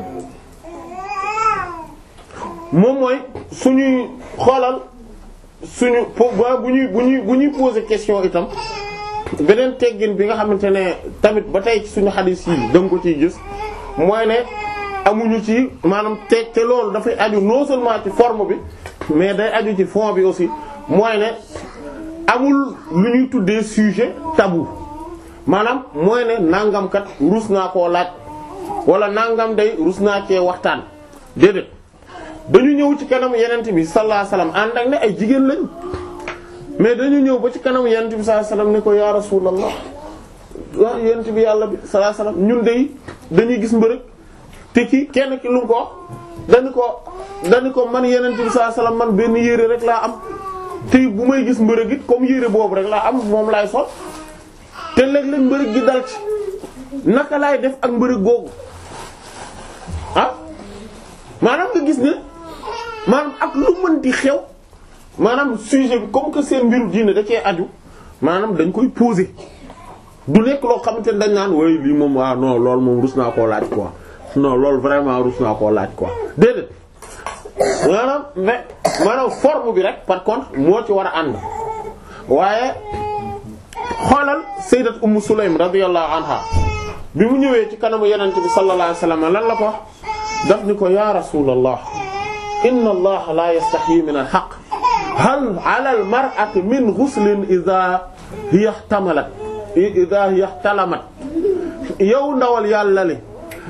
moom mooy suñuy xoolal suñu po bu ñuy bu ñuy bu ñuy poser question itam beneen teggin bi nga xamante ne tamit ba tey ci suñu xadiis yi danga ko ciy gis mooy ne amuñu ci maanaam te te loolu dafay aju non seulement ci forme bi mais day aju ci fond bi aussi mooy ne amul lu ñuy tuddee sujet tabou maanaam mooy ne nangam kat rus naa koo laaj wala nangam day rus naa cee waxtaan déedéet dañu ñëw ci kanam yenent bi sallallahu alayhi wasallam ànd ak ne ay jigéen lañ mais dañu ñëw ba ci kanam yenent bi sallallahu alayhi wasallam ne ko ya rasulallah waaw yenent bi yàlla bi sallallahu alayhi wasallam ñun day dañuy gis mbërëg te ki kenn ki lu mu ko wax dañu ko dañu ko man yenent bi sallallahu alayhi wasallam man benn yére rek laa am te bu may gis mbërëg it comme yére boobu rek laa am moom laay sol te léeg-léeg mbërëg gi dal ci naka laay def ak mbërëg googu ah maanaam nga gis ne maanaam ak lu mënti xew maanaam sujet bi comme que seen mbiru diine da cee aju maanaam dañ koy poser du nekk loo xamante ne dañ naan way lii moom ah non loolu moom rus naa koo laaj quoi non loolu vraiment rus naa koo laaj quoi déedéet maanaam mais maanaam forme bi rek par contre moo ci war a ànd waaye xoolal sayyidat ummu sulaym radiyallahu anha bi mu ñëwee ci kanamu yenente bi sallallahu alayhi wasallam lan la ko daf ni ko ya rasulallah inna allaha la yastahyi min al haqq hal ala al mar'ati min ghuslin idha hiya ihtamalat idha hiya ihtalamat yow ndawal yàlla li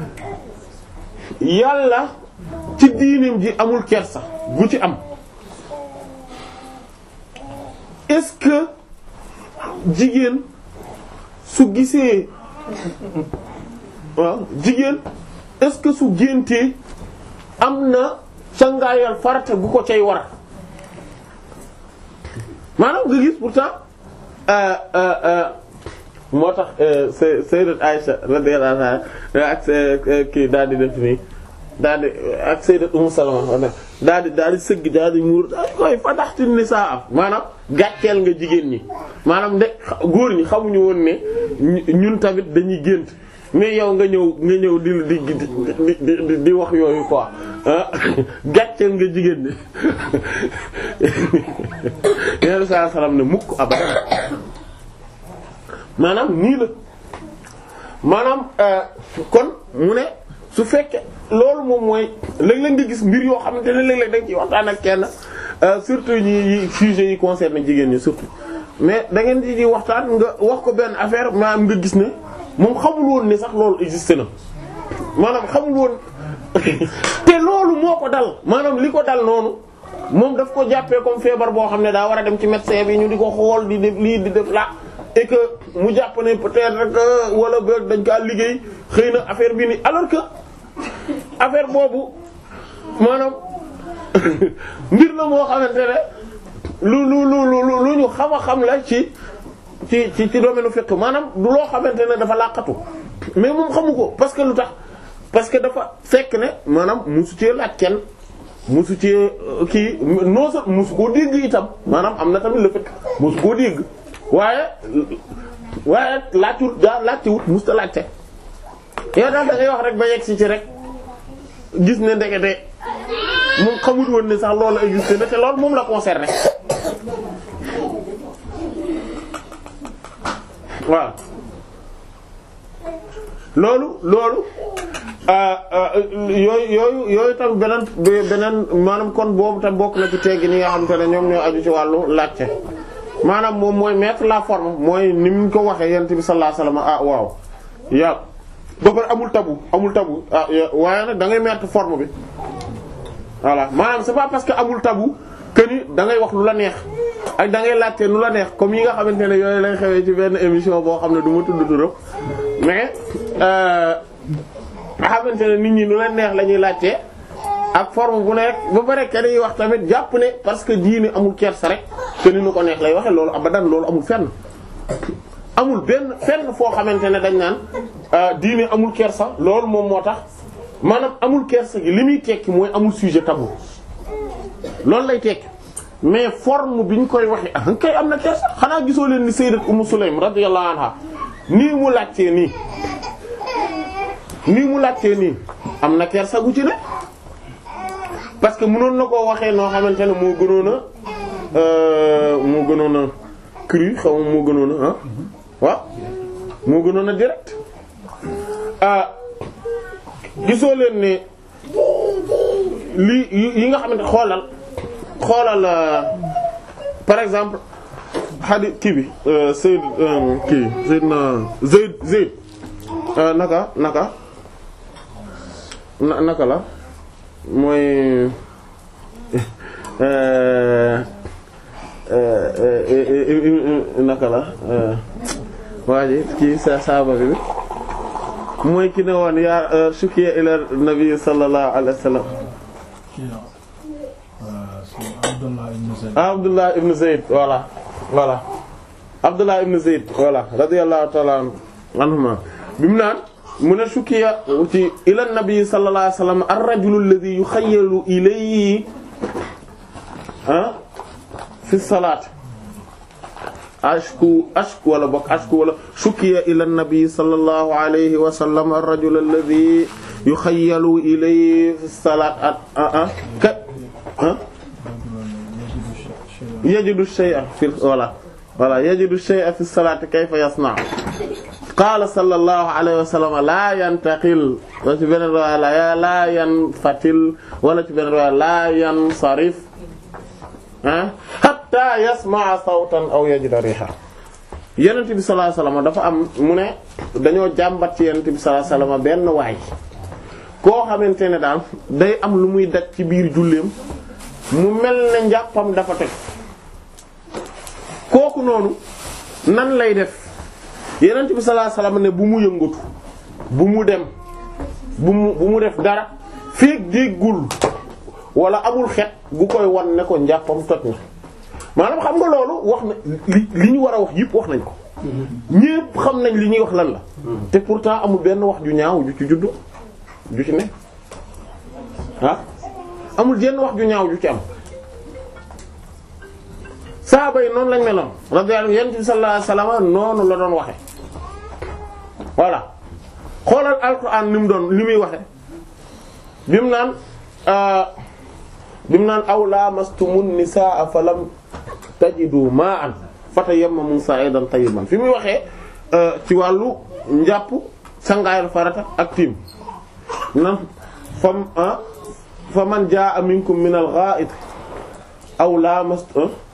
yàlla ci diinim ji amul kersa bu ci am est-ce que jigéen su gisee waaw jigéen est-ce que su géntee am na cangaayal farata bu ko cay war maanaam nga gis pourtant moo tax sayyidat Aisha radiyallahu anha ak kii daal di def nii daal di ak sayyidat Ummu Salama daal di daal di sëgg daal di muur daal di koy fadaxti nisaa am maanaam gàcceel nga jigéen ñi maanaam de góor ñi xamuñu woon ne ñun tamit dañuy gént mais yow nga ñëw nga ñëw di di di di di wax yooyu quoi ah gàcceel nga jigéen ñi yeneen saa salaam ne mukk abadan maanaam nii la maanaam kon mu ne su fekkee loolu moom mooy léeg-léeg nga gis mbir yoo xamante ne léeg-léeg da nga ciy waxtaan ak kenn surtout ñi yi sujets yi concerne jigéen ñi surtout mais da ngeen di waxtaan nga wax ko benn affaire maanaam nga gis ne moom xamul woon ne sax loolu existe na maanaam xamul woon te loolu moo ko dal maanaam li ko dal noonu moom daf ko jàppee comme feebar boo xam ne daa war a dem ci médecin bi ñu di ko xool di def lii di def la et que mu jàpp ne peut-être que wala ba dañ kaa liggéey xëy na affaire bi ni alors que affaire boobu maanaam mbir la moo xamante ne lu lu lu lu lu ñu xam a xam la ci ci ci ci domaine fiqh maanaam du loo xamante ne dafa làqatu mais moom xamu ko parce que lu tax parce que dafa fekk ne maanaam musu cee laaj kenn musu cee kii non sa musu koo dégg itam maanaam am na tamit le fait musu koo dégg waaye waaye laajtut daa laajte wut musu ta laajte yow daal da ngay wax rek ba yegg si ci rek gis ne ndekete moom xamul woon ne sax loolu existe na te loolu moom la concerné waaw loolu loolu yooyu yooyu yooyu tam beneen beneen maanaam kon boobu tam bokk na ci teggi ni nga xamante ne ñoom ñoo aju ci wàllu laajte maanaam moom mooy mettre la forme mooy ni mu ko waxee yent bi sallallahu alayhi wasallam ah waaw yaa ba pare amul tabu amul tabu ah waaye nag da ngay mettre forme bi voilà maanaam c'est pas parce que amul tabu que ni da ngay wax lu la neex ak da ngay laajte lu la neex comme yi nga xamante ne yooyu lay xewee ci benn émission boo xam ne du ma tudd turam mais nga xamante ne nit ñi lu leen neex la ñuy laajte ak forme bu nekk ba pare kenn yi wax tamit jàpp ne parce que diine amul kersa rek que ni nu ko neex lay waxe loolu abadan loolu amul fenn amul benn fenn foo xamante ne dañ naan diine amul kersa loolu moom moo tax maanaam amul kersa gi li muy tekki mooy amul sujet tabou loolu lay tekki mais forme bi ñu koy waxe ah kay am na kersa xanaa gisoo leen ni sayyidat Ummu Sulaym radiyallahu anha nii mu laajtee nii nii mu laajtee nii am na kersa gu ci ne parce que mënoon na koo waxee noo xamante ne moo gënoon a moo gënoon a cru xaw ma moo gënoon a ah waaw moo gënoon a direct ah gisoo leen ne lii yi nga xamante xoolal xoolal par exemple xadi kii bi Seyd kii Seydina Zayd Zayd naka naka na naka la mooy naka la waa ji kii sa saaba bi mooy ki ne woon yaa shukiya ila nabi sallallahu alayhi wa sallam Abdullah ibn Zayd voilà voilà Abdullah ibn Zayd voilà radiyallahu ta'ala anhuma bi mu naan mu ne shukiya ci ila nabi sallallahu alayhi wa sallam ar-rajulu alladhi yukhayyalu ilayhi ah fi salaat ashku ashku wala bokk ashku wala shukiya ila nabi sallallahu alayhi wa sallam ar-rajulu alladhi yukhayyalu ilayhi fi salaat ah ah ka ah yajidu shay'a fi wala wala yajidu shay'a fi salaati kayfa yasna' qaala sallallahu alayhi wa sallam laa yantaqil wala ci beneen riwaaya la laa yanfatil wala ci beneen riwaaya laa yansarif ah hatta yasma'a sawtan aw yajida riha yonent bi sallallahu alayhi wa sallam dafa am mu ne dañoo jàmbat ci yonent bi sallallahu alayhi wa sallam benn waay koo xamante ne daal day am lu muy daj ci biir julleem mu mel ne njàppam dafa toj kooku noonu nan lay def yenent bi sallallahu alayhi wasallam ne bu mu yëngatu bu mu dem bu mu bu mu def dara feek déggul wala amul xet gu koy wan ne ko njàppam toj na maanaam xam nga loolu wax na li li ñu war a wax yëpp wax nañ ko ñépp xam nañ li ñuy wax lan la te pourtant amul benn wax ju ñaaw ju ci juddu ju ci ne ah amul jenn wax ju ñaaw ju ci am saaba yi noonu lañ meloon radiyallahu yonent bi sallallahu alayhi wasallam noonu la doon waxe voilà xoolal alquran ni mu doon li muy waxe bi mu naan bi mu naan aw lamastumun nisaa falam tajidu ma'an fatayammamu sa'idan tayyiban fi muy waxee ci wàllu njàpp sangaayal farata ak tiim na fam ah fa man jaa minkum min al-gha'it aw lamast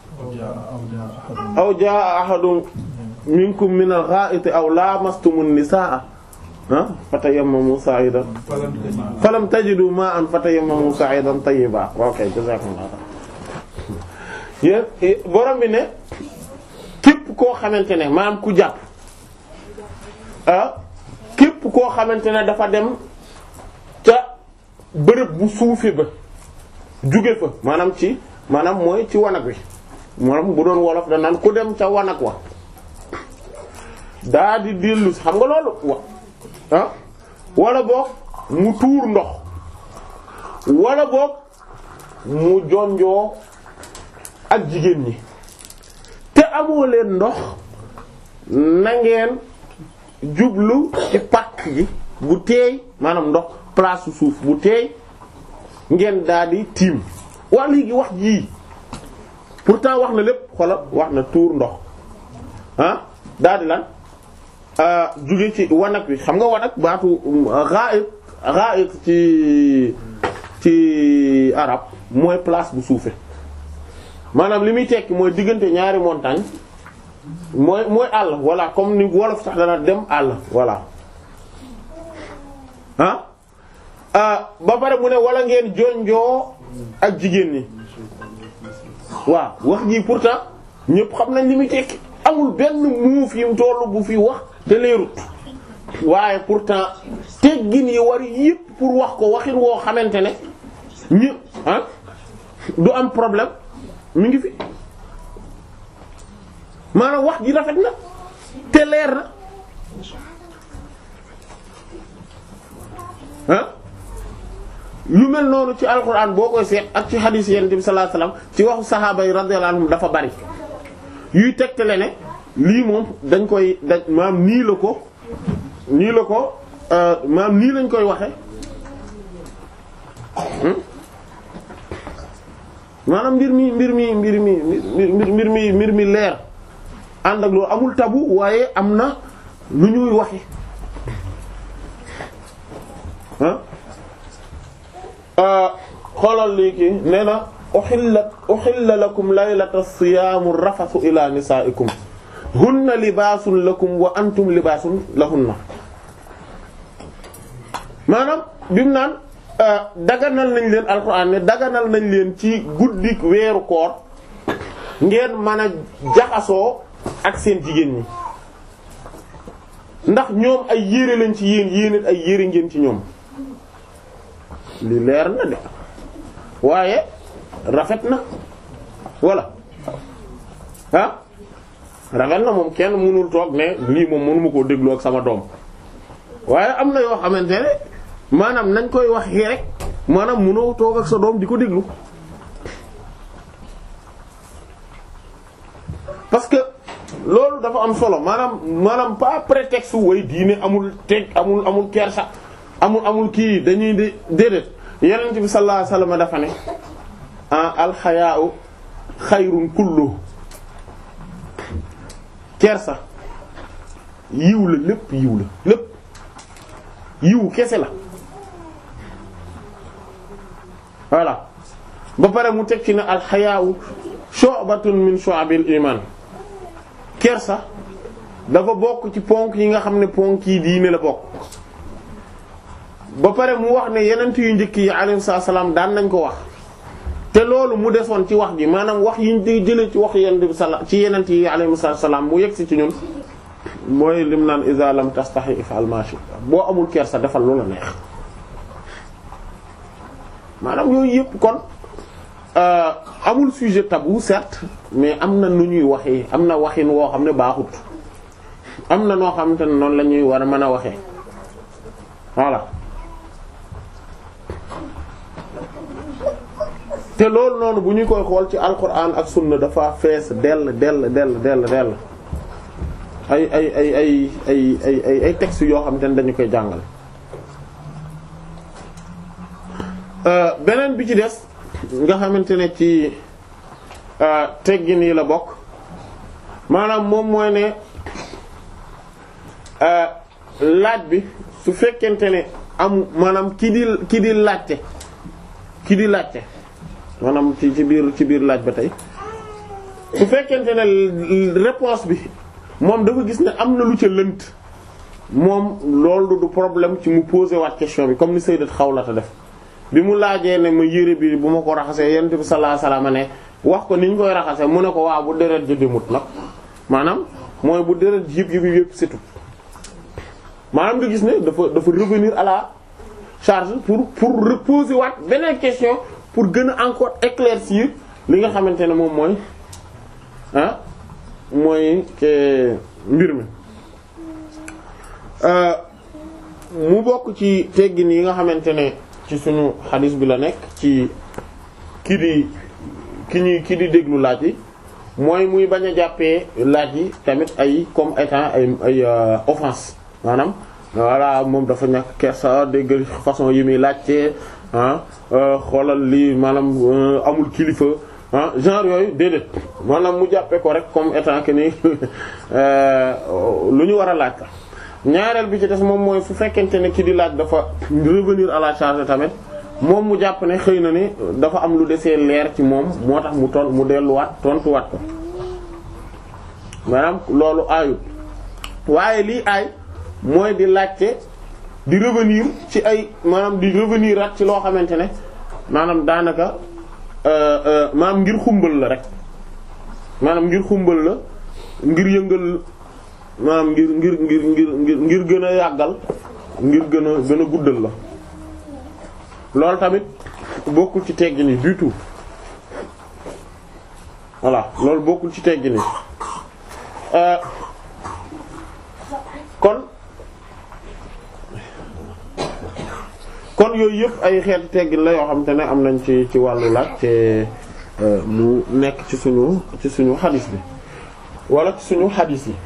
aw jaa ahadun minkum min al-gha'it aw lamastumu an-nisaa ah fatayammamu sa'idan falam tajidu ma'an fatayammamu sa'idan tayyiban ok jazakumullah yéen borom bi ne képp koo xamante ne maanaam ku jàpp ah képp koo xamante ne dafa dem ca bërëb bu suufe ba jóge fa maanaam ci maanaam mooy ci wanag wi maanaam bu doon wolof da naan ku dem ca wanag wa daa di dellu xam nga loolu wa ah wala boog mu tuur ndox wala boog mu jonjoo ak jigéen ñi te amoo leen ndox na ngeen jublu ci pàkk gi bu teey maanaam ndox place su suuf bu teey ngeen daal di tiim wax léegi wax jii pourtant wax na lépp xoolal wax na tuur ndox ah daal di lan jóge ci wanag wi xam nga wanag baatu ra'it ra'it ci ci arab mooy place bu suufe maanaam li muy tekki mooy diggante ñaari montagne mooy mooy àll voilà comme ni wolof sax dana dem àll voilà ah ba pare mu ne wala ngeen jonjoo ak jigéen ñi waaw wax ji pourtant ñëpp xam nañ li muy tekki amul benn muuf yi mu tollu bu fi wax te leerut waaye pourtant teggin yi war yëpp pour wax ko waxin woo xamante ne ñëpp ah du am problème mi ngi fi maanaam wax ji rafet na te leer na ah lu mel noonu ci alxuraan boo koy seet ak ci xadiis yonent bi sallallahu alayhi wasallam ci waxu saxaaba yi radiyallahu anhum dafa bari yuy tegtale ne lii moom dañ koy dañ maam nii la ko nii la ko maam nii lañ koy waxe maanaam mbir mi mbir mi mbir mi mbir mi mbir mi leer ànd ak loolu amul tabu waaye am na lu ñuy waxe ah xoolal léegi nee na uhillat uhilla lakum laylata siyaamu rafasu ila nisaikum hunna libaasun lakum wa antum libaasun lahunna maanaam bimu naan daganal nañ leen alxuraan ne daganal nañ leen ci guddi weeru koor ngeen mën a jaxasoo ak seen jigéen ñi ndax ñoom ay yére lañ ci yéen yéen ay yére ngeen ci ñoom li leer na de waaye rafet na walla ah rafet na moom kenn mënul toog ne lii moom mënuma koo déglu ak sama doom waaye am na yoo xamante ne maanaam nañ koy wax rek maanaam mënoo toog ak sa doom di ko déglu parce que loolu dafa am solo maanaam maanaam pas prétexte way diine amul teg amul amul kersa amul amul kii dañuy de déedéet yonent bi sallallahu alayhi wasallam dafa ne ah alxayaau xayrun kullu kersa yiw la lépp yiw la lépp yiw kese la voilà ba pare mu teg ci ne alxayaau shu'batun min shu'abil iman kersa dafa bokk ci ponk yi nga xam ne ponk yi diine la bokk ba pare mu wax ne yenent yu njëkk yi alayhi salaam daan nañ ko wax te loolu mu desoon ci wax ji maanaam wax yi ñu jëlee ci wax yenent bi sala ci yenent yi alayhi salaam mu yegg si ci ñun mooy lim naan iza lam tastahi if'al ma shi'ta boo amul kersa defal loola neex maanaam yooyu yëpp kon amul sujet tabou certes mais am na nu ñuy waxee am na waxin woo xam ne baaxut am na noo xamante ne noonu la ñuy war a mën a waxee voilà te loolu noonu bu ñu koy xool ci alquran ak sunna dafa fees dell dell dell dell dell ay ay ay ay ay ay ay ay textes yoo xamante ne dañu koy jàngal beneen bi ci des nga xamante ne ci teggin yi la bokk maanaam moom mooy ne laaj bi su fekkente ne am maanaam ki di ki di laajte ki di laajte maanaam ci ci biir ci biir laaj ba tey su fekkente ne réponse bi moom dafa gis ne am na lu ca lënt moom loolu du problème ci mu poser waat question bi comme ni Sayyidat Xawlata def bi mu laajee ne ma yére bi bu ma ko raxasee yonent bi sallallahu alayhi wasallam ne wax ko ni ñu koy raxasee mu ne ko waaw bu deret ji demut nag maanaam mooy bu deret yëpp yëpp yëpp setu maanaam nga gis ne dafa dafa revenir à la charge pour pour reposer waat beneen question pour gën a encore éclaircir li nga xamante ne moom mooy ah mooy mbir mi mu bokk ci teggin yi nga xamante ne ci suñu xadis bi la nekk ci ki di ki ñuy ki di déglu laaj yi mooy muy bañ a jàppee laaj yi tamit ay comme étant ay ay offense maanaam voilà moom dafa ñàkk kersa dégg façon yi muy laajte ah xoolal lii maanaam amul kilifa ah genre yooyu déedéet maanaam mu jàppee ko rek comme étant que ni lu ñu war a laaj la ñaareel bi ci des moom mooy fu fekkente ne ki di laaj dafa revenir à la charge tamit moom mu jàpp ne xëy na ni dafa am lu desee leer ci moom moo tax mu ton mu delluwaat tontuwaat ko maanaam loolu aayut waaye lii aay mooy di laajte di revenir ci ay maanaam di revenir at ci loo xamante ne maanaam daanaka maanaam ngir xumbal la rek maanaam ngir xumbal la ngir yëngal maanaam ngir ngir ngir ngir ngir ngir gën a yàggal ngir gën a gën a guddal la loolu tamit bokkul ci teggin yi du tout voilà loolu bokkul ci teggin yi kon kon yooyu yëpp ay xeeti teggin la yoo xam te ne am nañ ci ci wàllu laaj te mu nekk ci suñu ci suñu xadis bi wala ci suñu xadis yi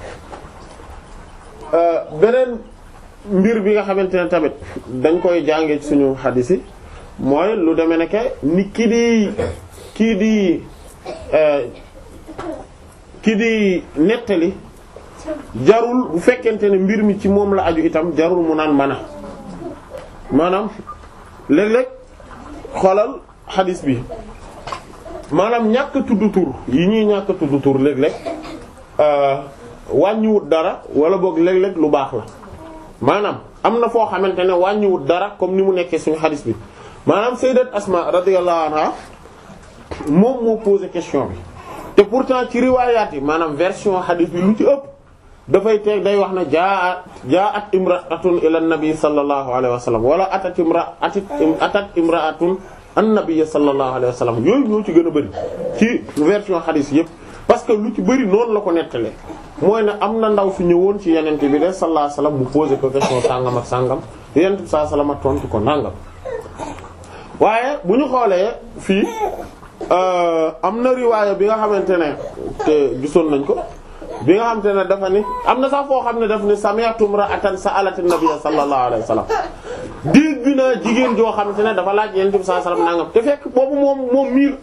beneen mbir bi nga xamante ne tamit dañ koy jàngee ci suñu xadis yi mooy lu demee ne ke ni ki di kii di ki di nettali jarul bu fekkente ne mbir mi ci moom la aju itam jarul mu naan mana maanaam léeg-léeg xoolal xadis bi maanaam ñàkk tudd tur yi ñuy ñàkk tudd tur léeg-léeg wàññiwut dara wala boog léeg-léeg lu baax la maanaam am na foo xamante ne wàññiwut dara comme ni mu nekkee suñu xadis bi maanaam sayyidat Asma radiyallahu anha moom moo posé question bi te pourtant ci riwaayaat yi maanaam version xadis bi lu ci ëpp dafay teg day wax na jaa jaat imra'atun ila nabi sallallahu alayhi wa sallam wala atat imra atit atat imra'atun an-nabiy sallallahu alayhi wa sallam yooyu ñoo ci gën a bëri ci version xadis yëpp parce que lu ci bëri noonu la ko nettalee mooy ne am na ndaw fi ñëwoon ci yenente bi de sallallahu alayhi wa sallam mu posé ko question sàngam ak sàngam yenente bi sallallahu alayhi wa sallam tontu ko nàngam waaye bu ñu xoolee fii am na riwaaya bi nga xamante ne te gisoon nañ ko bi nga xamante ne dafa ni am na sax foo xam ne daf ni sami'tu imra'atan sa'alat an-nabiy sallallahu alayhi wa sallam dégg naa jigéen joo xamante ne dafa laaj yenente bi sallallahu alayhi wa sallam nàngam te fekk boobu moom moom mii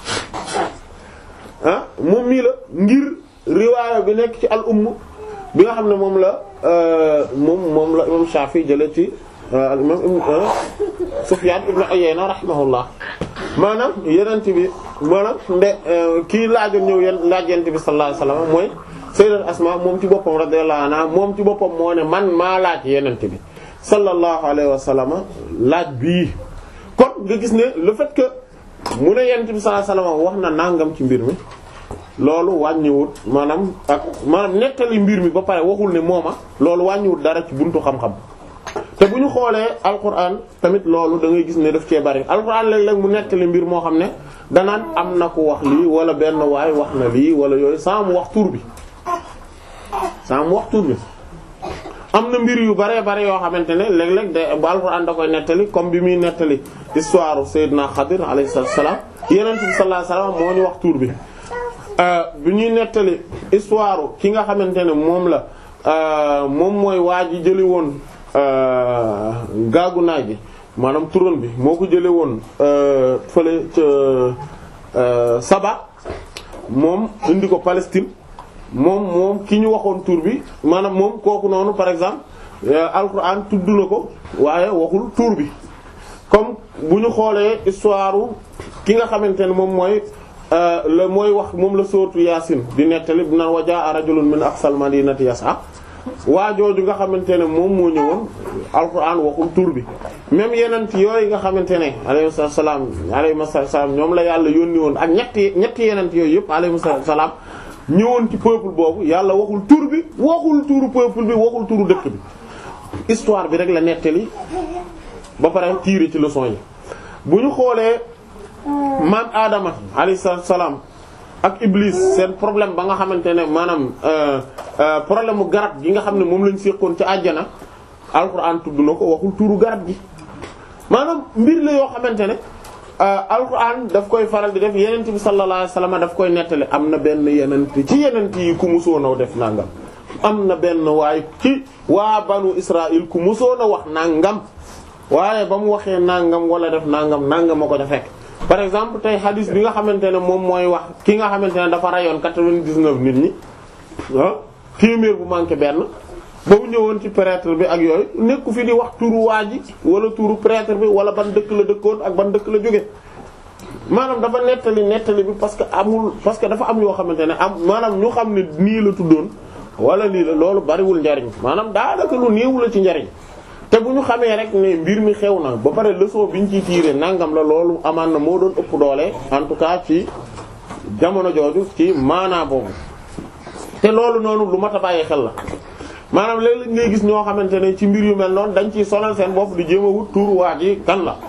la ah moom mii la ngir riwaaya bi nekk ci al umm bi nga xam ne moom la moom moom la imam Shafi jële ci al imam Sufyan ibn Uyayna rahimahullah maanaam yenent bi maanaam nde kii laajoon ñëw yen laaj yenent bi sallallahu alayhi wasallam mooy sayyidat Asma moom ci boppam radiyallahu anha moom ci boppam moo ne man maa laaj yenent bi sallallahu alayhi wasallam laaj bii kon nga gis ne le fait que mu ne yenent bi sallallahu alayhi wasallam wax na nangam ci mbir mi loolu wàññiwut maanaam ak maanaam nettali mbir mi ba pare waxul ne mooma loolu wàññiwut dara ci buntu xam-xam te bu ñu xoolee alquran tamit loolu da ngay gis ne daf cee bari alquran léeg-léeg mu nettali mbir moo xam ne danaan am na ku wax lii wala benn waay wax na lii wala yooyu sans mu wax tur bi sans mu wax tur bi am na mbir yu baree bare yoo xamante ne léeg-léeg de bu alquran da koy nettali comme bi muy nettali histoire Seydina Xadir alayhi salaam Yonent bi sallallahu alayhi wasallam moo ñu wax tur bi bi ñuy nettali histoire ki nga xamante ne moom la moom mooy waa ji jëli woon gaagu naaj gi maanaam turon bi moo ko jële woon fële ca Saba moom indi ko Palestine moom moom ki ñu waxoon tur bi maanaam moom kooku noonu par exemple alquran tudd na ko waaye waxul tur bi comme bu ñu xoolee histoire ki nga xamante ne moom mooy la mooy wax moom la sóortu yaasin di nettali bi naan wajaa rajulun min aqsal madinati yas'a waa jooju nga xamante ne moom moo ñëwoon alquran waxul tur bi même yeneen yooyu nga xamante ne alayhi salaam alayhi salaam ñoom la yàlla yónni woon ak ñetti ñetti yeneen yooyu yëpp alayhi salaam ñëwoon ci peuple boobu yàlla waxul tur bi waxul turu peuple bi waxul turu dëkk bi histoire bi rek la nettali ba pare tirer ci leçon yi bu ñu xoolee maam Adama alayhi salaam ak Iblis seen problème ba nga xamante ne maanaam problème mu garab gi nga xam ne moom lañ séqoon ci àjjana alxuraan tudd na ko waxul turu garab gi maanaam mbir la yoo xamante ne alxuraan daf koy faral di def yenent bi sallallahu alayhi wasallam daf koy nettali am na benn yenent ci yenent yi ku musoonaw def nangam am na benn waaye ci waa banu Israël ku musoon a wax nangam waaye ba mu waxee nangam wala def nangam nangam ma ko ca fekk par exemple tey hadis bi nga xamante ne moom mooy wax ki nga xamante ne dafa rayoon quatre-vingt-dix-neuf nit ñi ah téeméer bu manqué benn ba mu ñëwoon ci prêtre bi ak yooyu nekku fi di wax turu waa ji wala turu prêtre bi wala ban dëkk la dëkkoon ak ban dëkk la jóge maanaam dafa nettali nettali bi parce que amul parce que dafa am yoo xamante ne am maanaam ñu xam ne nii la tuddoon wala lii la loolu bariwul njariñ maanaam daanaka lu néew la ci njariñ te bu ñu xamee rek ne mbir mi xew na ba pare leçon bi ñu ciy tirer nangam la loolu amaan na moo doon ëpp doole en tout cas ci jamono jooju ci maanaa boobu te loolu noonu lu mat a bàyyi xel la maanaam léeg-léeg ngay gis ñoo xamante ne ci mbir yu mel noonu dañ ciy sonal seen bopp di jéem a wut tur waa ji kan la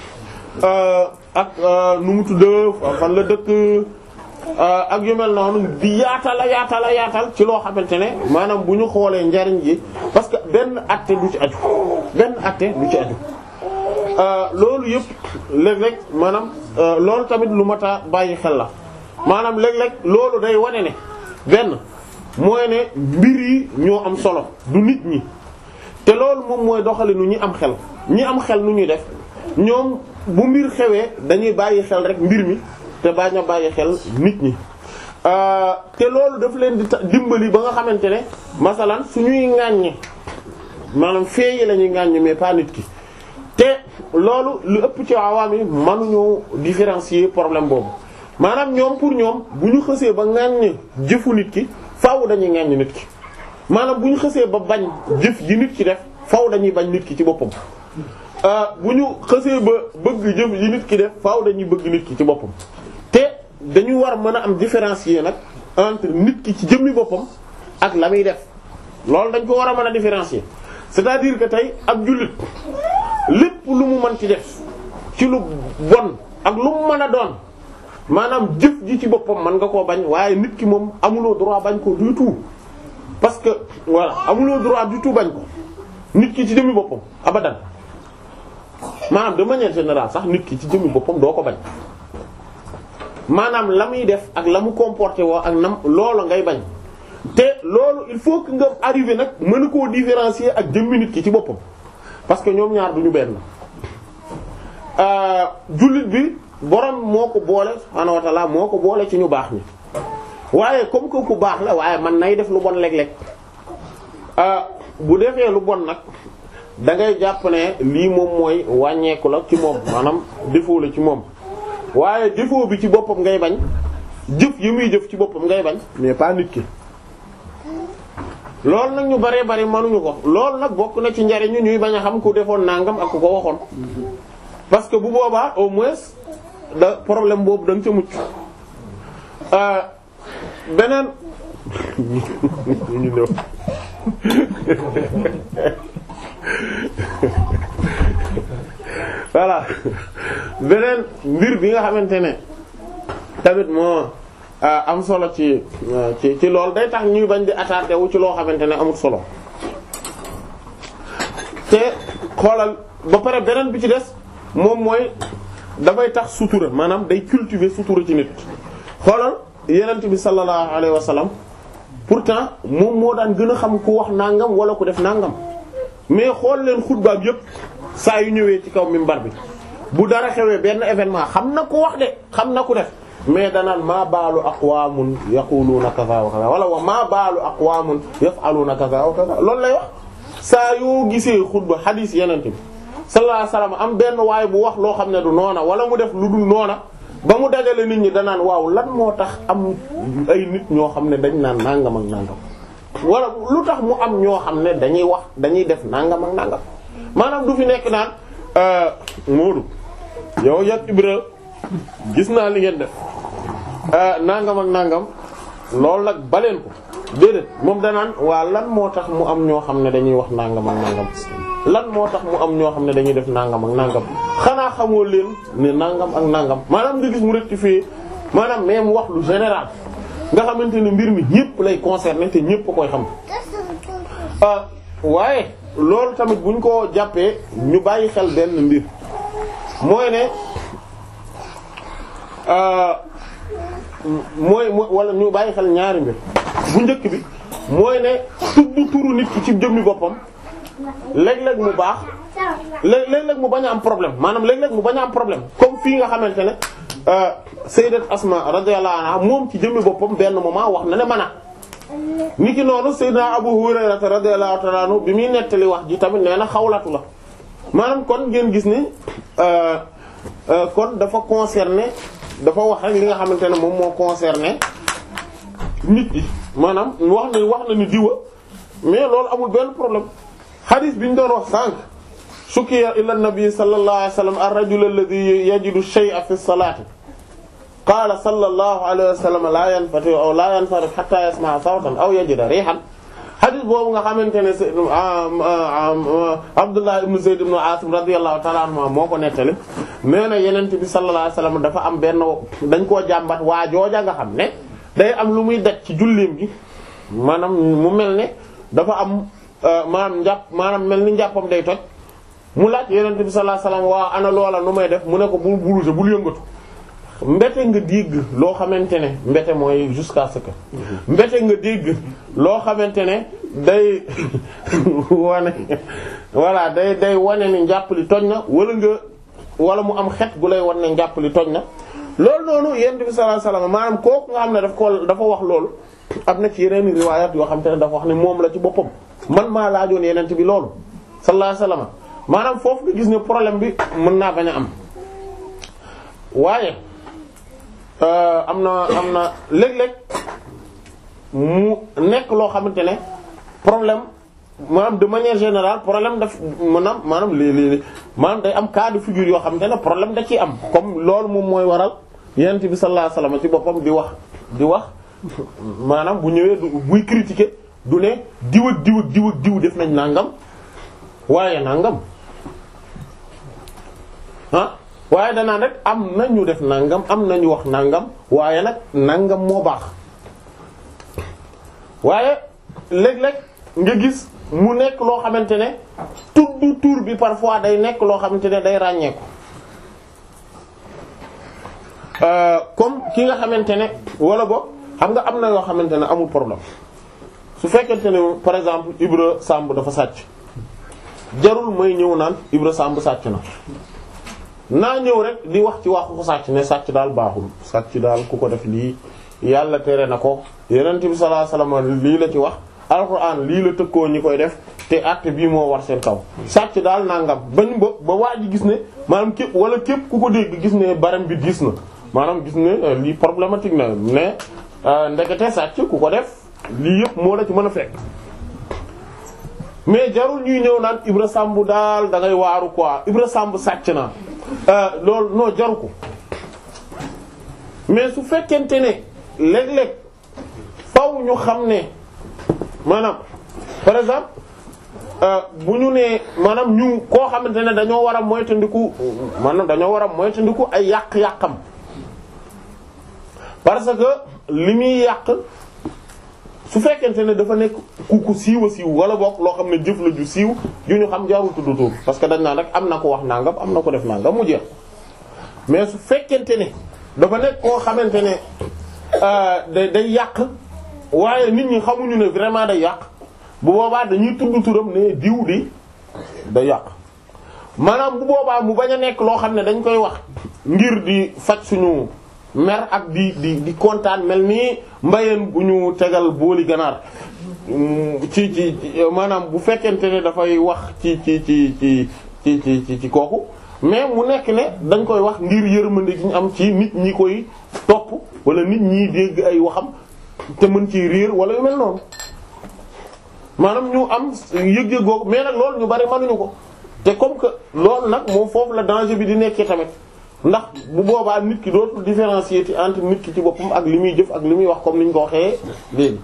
ak nu mu tudd fan la dëkk ak yu mel noonu di yaatal a yaatal a yaatal ci loo xamante ne maanaam bu ñu xoolee njariñ ji parce que benn atte du ci aju benn atte du ci aju loolu yëpp léeg-léeg maanaam loolu tamit lu mat a bàyyi xel la maanaam léeg-léeg loolu day wane ne benn mooy ne mbir yi ñoo am solo du nit ñi te loolu moom mooy doxalinu ñi am xel ñi am xel nu ñuy def ñoom bu mbir xewee dañuy bàyyi xel rek mbir mi te bañ a bàyyi xel nit ñi te loolu daf leen di dimbali ba nga xamante ne masalan suñuy ŋàññe maanaam feeyi la ñuy ŋàññe mais pas nit ki te loolu lu ëpp ci awaam yi mënuñoo différencier problème boobu maanaam ñoom pour ñoom bu ñu xësee ba ŋàññ jëfu nit ki faaw dañuy ŋàññ nit ki maanaam bu ñu xësee ba bañ jëf ji nit ki def faaw dañuy bañ nit ki ci boppam bu ñu xësee ba bëgg jëf ji nit ki def faaw dañuy bëgg nit ki ci boppam te dañu war mën a am différencier nag entre nit ki ci jëmmi boppam ak la muy def loolu dañ ko war a mën a différencier c'est-à-dire que tey ab jullit lépp lu mu mën ci def ci lu bon ak lu mu mën a doon maanaam jëf ji ci boppam mën nga koo bañ waaye nit ki moom amuloo droit bañ ko du tout parce que voilà amuloo droit du tout bañ ko nit ki ci jëmmi boppam abadan maanaam de manière générale sax nit ki ci jëmmi boppam doo ko bañ maanaam la muy def ak la mu comporté woo ak nam loolu ngay bañ te loolu il faut que nga arrivé nag mën koo différencier ak jëmmi nit ki ci boppam parce que ñoom ñaar duñu benn jullit bi borom moo ko boole subhaanahu wa ta'ala moo ko boole ci ñu baax ñi waaye comme que ku baax la waaye man nay def lu bon léeg-léeg bu defee lu bon nag da ngay jàpp ne lii moom mooy wàññeeku la ci moom maanaam défaut la ci moom waaye défaut bi ci boppam ngay bañ jëf yi muy jëf ci boppam ngay bañ mais pas nit ki loolu nag ñu baree bari mënuñu ko loolu nag bokk na ci njariñu ñuy bañ a xam ku defoon nangam ak ku ko waxoon parce que bu boobaa au moins da problème boobu da nga ca mucc beneen ñu ñëw voilà beneen mbir bi nga xamante ne tamit moo am solo ci ci ci loolu day tax ñuy bañ di attardé wu ci loo xamante ne amul solo te xoolal ba pare beneen bi ci des moom mooy dafay tax sutura maanaam day cultiver sutura ci nit xoolal yenent bi sallallahu alayhi wa sallam pourtant moom moo daan gën a xam ku wax nangam wala ku def nangam mais xool leen xutbaab yépp saa yu ñëwee ci kaw minbar bi bu dara xewee benn événement xam na ku wax de xam na ku def mais danaan maa baalu aqwaamun yaquluuna kaza wa kaza wala wa maa baalu aqwaamun yaf'aluuna kaza wa kaza loolu lay wax saa yoo gisee xutba xadiis yeneen bi sallallahu alayhi wasallam am benn waay bu wax loo xam ne du noona wala mu def lu dul noona ba mu dajale nit ñi danaan waaw lan moo tax am ay nit ñoo xam ne dañ naan nangam ak nangam wala lu tax mu am ñoo xam ne dañuy wax dañuy def nangam ak nangam maanaam du fi nekk naan Moodu yow yat Ibra gis naa li ngeen def nangam ak nangam loolu nag baleen ko déedéet moom danaan waa lan moo tax mu am ñoo xam ne dañuy wax nangam ak nangam lan moo tax mu am ñoo xam ne dañuy def nangam ak nangam xanaa xamoo leen ne nangam ak nangam maanaam nga gis mu rectifier maanaam même wax lu général nga xamante ne mbir mi ñépp lay concerner te ñépp a koy xam waaye loolu tamit buñ ko jàppee ñu bàyyi xel benn mbir mooy ne mooy wala ñu bàyyi xel ñaari mbir bu njëkk bi mooy ne tudd turu nit ki ci jëmmi boppam léeg-léeg mu baax léeg-léeg mu bañ a am problème maanaam léeg-léeg mu bañ a am problème comme fii nga xamante ne sayyidat Asma radiyallahu anha moom ci jëmmi boppam benn moment wax na ne mana ni ki noonu sayyidina Abu Hurayra radiyallahu ta'ala anhu bi muy nettali wax ji tamit nee na xawlatu la maanaam kon ngeen gis ni kon dafa concerné dafa wax rek li nga xamante ne moom moo concerné nit yi maanaam wax na wax na ni diwa mais loolu amul benn problème hadith bi ñu doon wax sànq shukiya ila nabi sallallahu alayhi wasallam ar-rajul alladhi yajidu shay'a fi as-salati qala sallallahu alayhi wasallam la yanfati aw la yanfarif hatta yasma'a sawtan aw yajida rihan hadith boobu nga xamante ne Abdullah ibn Zayd ibn Asim radiyallahu ta'ala anhu moo ko nettali nee na yenent bi sallallahu alayhi wasallam dafa am benn dañ koo jàmbat waa jooja nga xam ne day am lu muy daj ci julleem gi maanaam mu mel ne dafa am maanaam njàpp maanaam mel ni njàppam day toj mu laaj yenent bi sallallahu alayhi wasallam waa ana loola nu may def mu ne ko bul bouger bul yëngatu mbete nga dégg loo xamante ne mbete mooy jusqu'à ce que mbete nga dégg loo xamante ne day wane voilà day day wane ni njàpp li toj na wala nga wala mu am xet gu lay wan ne njàpp li toj na loolu noonu yonent bi sallallahu alayhi wasallam maanaam kooku nga xam ne daf ko dafa wax loolu am na ci yeneen riwaayaat yoo xam te ne dafa wax ne moom la ci boppam man maa laajoon yonent bi loolu sallallahu alayhi wasallam maanaam foofu nga gis ne problème bi mën naa bañ a am waaye am na am na léeg-léeg mu nekk loo xamante ne problème maanaam de manière générale problème daf maanaam maanaam léeg-léeg maanaam day am cas de figure yoo xamante ne problème da ciy am comme loolu moom mooy waral yonent bi sallallahu alayhi wasallam ci boppam di wax di wax maanaam bu ñëwee du buy critiquer du ne diw ak diw ak diw ak diw def nañ nangam waaye nangam ah waaye danaan rek am na ñu def nangam am na ñu wax nangam waaye nag nangam moo baax waaye léeg-léeg nga gis mu nekk loo xamante ne tudd tur bi parfois day nekk loo xamante ne day ràññeeku comme ki nga xamante ne wala boog xam nga am na yoo xamante ne amul problème su fekkente ne par exemple Ibra Samb dafa sàcc jarul may ñëw naan Ibra Samb sàcc na naa ñëw rek di wax ci waxu sàcc ne sàcc daal baaxul sàcc daal ku ko def lii yàlla tere na ko yonent bi sallallahu alayhi wasallam lii la ci wax alxuraan lii la tëkkoo ñi koy def te acte bii moo war seen kaw sàcc daal nangam bañ ba ba waa ji gis ne maanaam képp wala képp ku ko dégg gis ne baram bi gis na maanaam gis ne lii problématique na ne ndekete sàcc ku ko def lii yëpp moo la ci mën a fekk mais jarul ñuy ñëw naan Ibra Samb daal da ngay waaru quoi Ibra Samb sàcc na loolu non jaru ko mais su fekkente ne léeg-léeg faw ñu xam ne maanaam par exemple bu ñu nee maanaam ñu koo xamante ne dañoo war a moytandiku maanaam dañoo war a moytandiku ay yàq-yàqam parce que li muy yàq su fekkente ne dafa nekk ku ku siiw a siiw wala bokk loo xam ne jëf la ju siiw ju ñu xam jarul tudd tur parce que dañ naan rek am na ko wax nangam am na ko def nangam mu jeex mais su fekkente ne dafa nekk koo xamante ne day day yàq waaye nit ñi xamuñu ne vraiment day yàq bu boobaa dañuy tudd turam ne diw di day yàq maanaam bu boobaa mu bañ a nekk loo xam ne dañ koy wax ngir di faj suñu mer ak di di di kontaan mel nii mbayeen bu ñu tegal booli ganaar ci ci maanaam bu fekkente ne dafay wax ci ci ci ci ci ci ci ci kooku mais mu nekk ne dañ koy wax ngir yërmande gi ñu am ci nit ñi koy topp wala nit ñi dégg ay waxam te mën ci riir wala yu mel noonu maanaam ñu am yëg-yëg googu mais nag loolu ñu bari mënuñu ko te comme que loolu nag moom foofu la danger bi di nekkee tamit ndax bu boobaa nit ki dootul différencier ci entre nit ki ci boppam ak li muy jëf ak li muy wax comme ni ñu ko waxee léegi.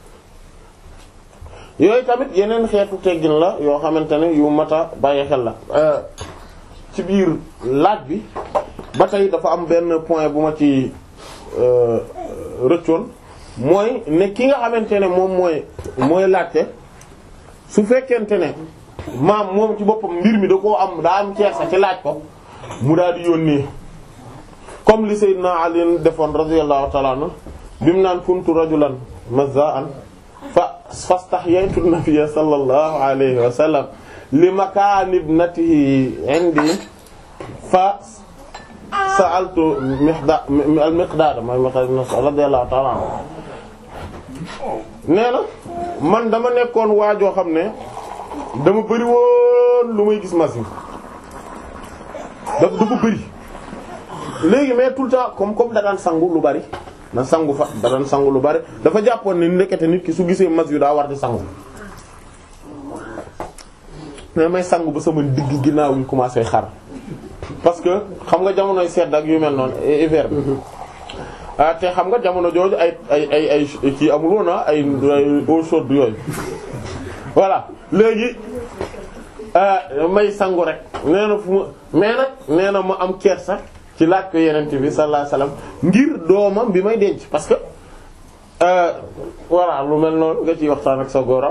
yooyu tamit yeneen xeetu teggin la yoo xamante ne yu mat a bàyyi xel la ci biir laaj bi ba tey dafa am benn point bu ma ci rëccoon mooy ne ki nga xamante ne moom mooy mooy laajte su fekkente ne maam moom ci boppam mbir mi da koo am daa am ceersa ci laaj ko mu daal di yónnee comme li Seydina Ali defoon radiyallahu ta'ala anhu bi mu naan kuntu rajulan mazza'an fa fastahyaytu an-nabiyya sallallahu alayhi wa sallam li makaan ibnatihi indi fa sa'altu Miqdaad al-Miqdaad mooy Miqdaad radiyallahu ta'ala anhu nee na man dama nekkoon waajoo xam ne dama bëri woon lu may gis machine dafa dafa bëri léegi mais tout le temps comme comme da daan sangu lu bari na sangu fa da daan sangu lu bari dafa jàppoon ne ndekete nit ki su gisee mas yu daa war di sangu mais may sangu ba sama digg ginnaaw ñu commencé xar parce que xam nga jamonoy sedd ak yu mel noonu hiver bi ah te xam nga jamono jooju ay ay ay ay kii amul woon ay ay eau chaude yooyu voilà léegi may sangu rek nee na fu ma mais nag nee na ma am kersa ci laaj ko yenente bi sallallahu alayhi wasallam ngir doomam bi may denc parce que voilà lu mel noonu nga ciy waxtaan ak sa góor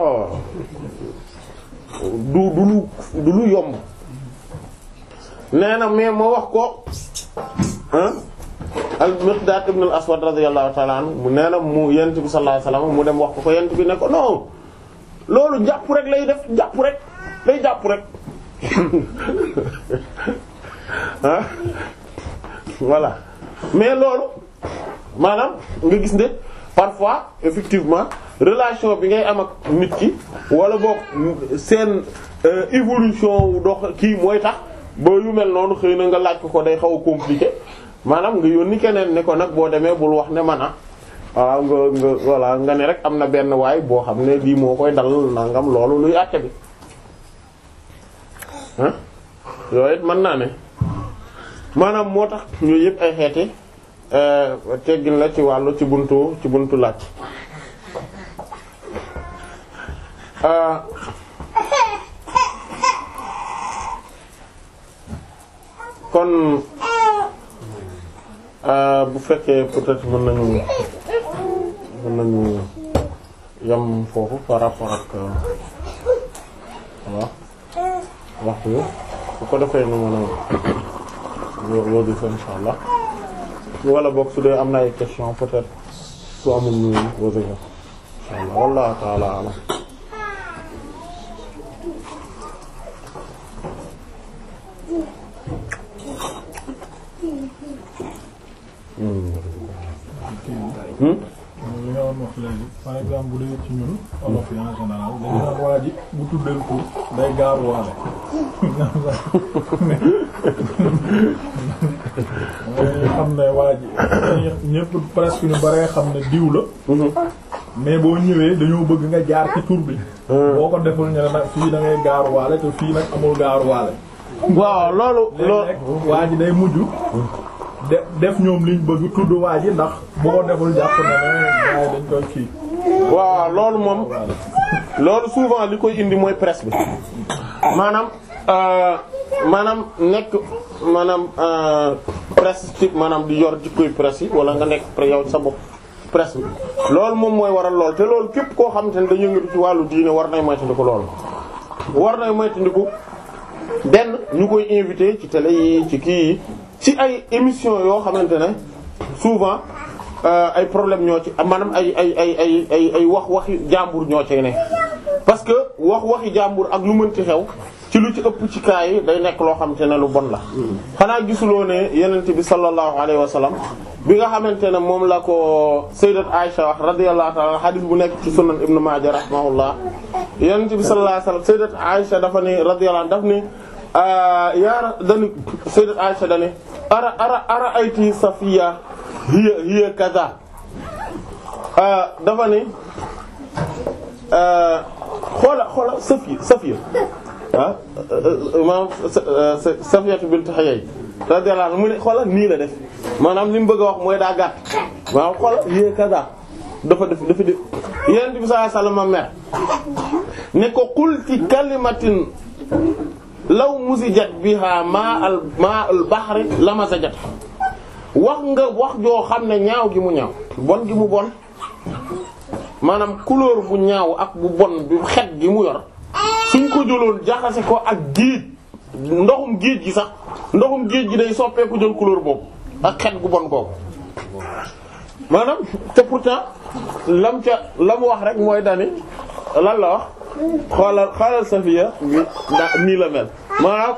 du du lu du lu yomb nee na mais ma wax ko al Miqdaad ibn al Aswad radiyallahu ta'ala anhu mu nee na mu yent bi sallallahu alayhi wasallam mu dem wax ko ko yent bi ne ko non loolu jàpp rek lay def jàpp rek day jàpp rek ah voilà mais loolu maanaam nga gis ne parfois effectivement relation bi ngay am ak nit ki wala boog seen évolution wu dox kii mooy tax ba yu mel noonu xëy na nga laaj ko ko day xaw a compliqué maanaam nga yónni keneen ne ko nag boo demee bul wax ne man a waaw nga nga voilà nga ne rek am na benn waay boo xam ne lii moo koy dal nangam loolu luy àtte bi ah yooyu it mën naa ne maanaam moo tax ñooyu yëpp ay xeeti teggin la ci wàllu ci buntu ci buntu laaj kon bu fekkee peut-être mën nañu mën nañu yam foofu par rapport ak waaw waxtu bi su ko defee nu mën a loolu fa insha allah wala boog su dee am na ay question peut-être su amul ñu wose ko insha allah wallahu ta'ala alam li nga wax léegi par exemple bu dee ci ñun olof yi en général dañu naan waa ji bu tuddee tur day gaaruwaale mooy xam ne waa ji ñëpp presque ñu baree xam ne diw la mais boo ñëwee dañoo bëgg nga jaar ci tur bi boo ko deful ñu ne nag fii da ngay gaaruwaale te fii nag amul gaaruwaale waaw loolu loolu léeg-léeg waa ji day mujj de def ñoom liñ bëgg tudd waa ji ndax bu ko deful jàpp na ne gars yi dañ koy kii waaw loolu moom loolu souvent li koy indi mooy presse bi maanaam maanaam nekk maanaam presse ci maanaam di yor jikkoy presse yi wala nga nekk yow sa bopp presse bi loolu moom mooy waral lool te loolu képp koo xamante ne dañu yëngatu ci wàllu diine war nay moytandiku loolu war nay moytandiku benn ñu koy invité ci télé yi ci kii yi ci ay émission yoo xamante ne souvent ay problème ñoo ci maanaam ay ay ay ay ay ay wax waxi jàmbur ñoo ci ne parce que wax waxi jàmbur ak lu mënti xew ci lu ci ëpp ci kaa yi day nekk loo xamante ne lu bon la xanaa gisuloo ne yenent bi sallallahu alayhi wa sallam bi nga xamante ne moom la ko sayyidat Aisha wax radiyallahu ta'ala hadith bu nekk ci sunan ibnu Maaja rahimahullah yenent bi sallallahu alayhi wa sallam sayyidat Aisha dafa ne radiyallahu daf ne yaara dani sayyidat Aisha dani ara ara ara ayti Safiya hiya hiya kaza dafa ne xoola xoola Safiya Safiya ah maanaam Safiyatu bint Huyay radiyallahu anha mu ne xoola nii la def maanaam li mu bëgg a wax mooy daa gàtt maanaam xoola hiya kaza dafa def dafa def Yonent bi sallallahu alayhi wasallam mer ne ko qulti kalimatin law musijat biha ma al ma al bahri lamasajat wax nga wax joo xam ne ñaaw gi mu ñaaw bon gi mu bon maanaam couleur bu ñaaw ak bu bon bi xet gi mu yor suñ ko jëloon jaxase ko ak géej ndoxum géej gi sax ndoxum géej gi day soppeeku jël couleur boobu ak xet gu bon boobu maanaam te pourtant lam ca la mu wax rek mooy dani lan la wax xoolal xoolal Safiya nii la mel maanaam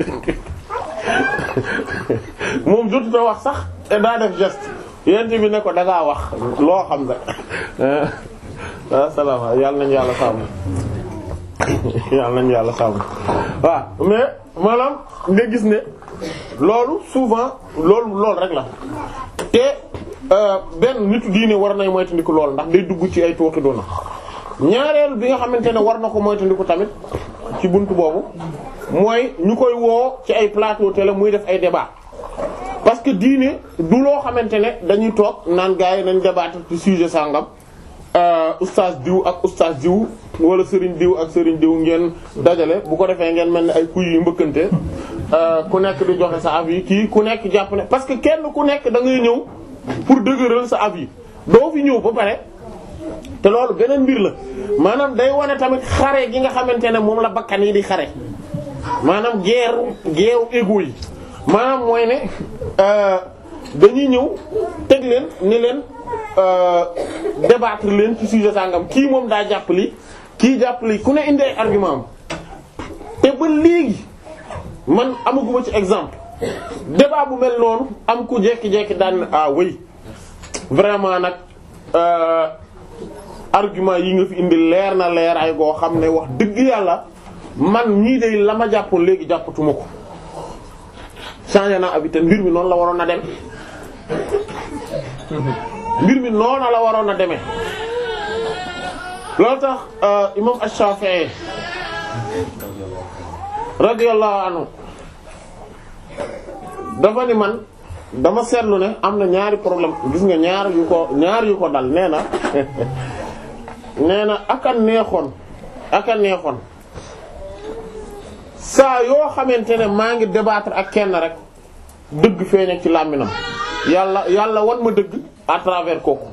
moom jotuta wax sax te daa def geste yent bi ne ko da ngaa wax loo xam ne ah salaama yàlla nañu yàlla sàmm yàlla nañu yàlla sàmm waaw mais maanaam nga gis ne loolu souvent loolu loolu rek la te benn nitu diine war nay moytandiku lool ndax day dugg ci ay tooxi doona ñaareel bi nga xamante ne war na ko moytandiku tamit ci buntu boobu mooy ñu koy woo ci ay plateau télé muy def ay débat parce que diine du loo xamante ne dañuy toog naan gars yi nañ débattre ci sujet sangam oustaz diw ak oustaz diw wala sëriñ diw ak sëriñ diw ngeen dajale bu ko defee ngeen mel ni ay kuy yu mbëkkante ku nekk di joxe sa avis kii ku nekk jàpp ne parce que kenn ku nekk da ngay ñëw pour dëgëral sa avis doo fi ñëw ba pare te loolu beneen mbir la maanaam day wane tamit xare gi nga xamante ne moom la bakkan yi di xare maanaam guerre guerre égo yi maanaam mooy ne dañuy ñëw teg leen ni leen débattre leen ci sujet sangam kii moom daa jàpp li kii jàpp li ku ne indi ay argument am te ba léegi man amaguma ci exemple débat bu mel noonu am ku jekki-jekki daan ah oui vraiment nag argument yi nga fi indi leer na leer ay goo xam ne wax dëgg yàlla man ñii de la ma jàppoon léegi jàppatuma ko changé naa abi te mbir mi noonu la waroon a dem mbir mi noonu la waroon a demee loolu tax imam Ash-Shafi'i radiyallahu anhu dafa ni man dama seetlu ne am na ñaari problème gis nga ñaar yu ko ñaar yu ko dal nee na nee na aka neexoon aka neexoon saa yoo xamante ne maa ngi débattre ak kenn rek dëgg feeñ ci làmminam yàlla yàlla wan ma dëgg à travers kooku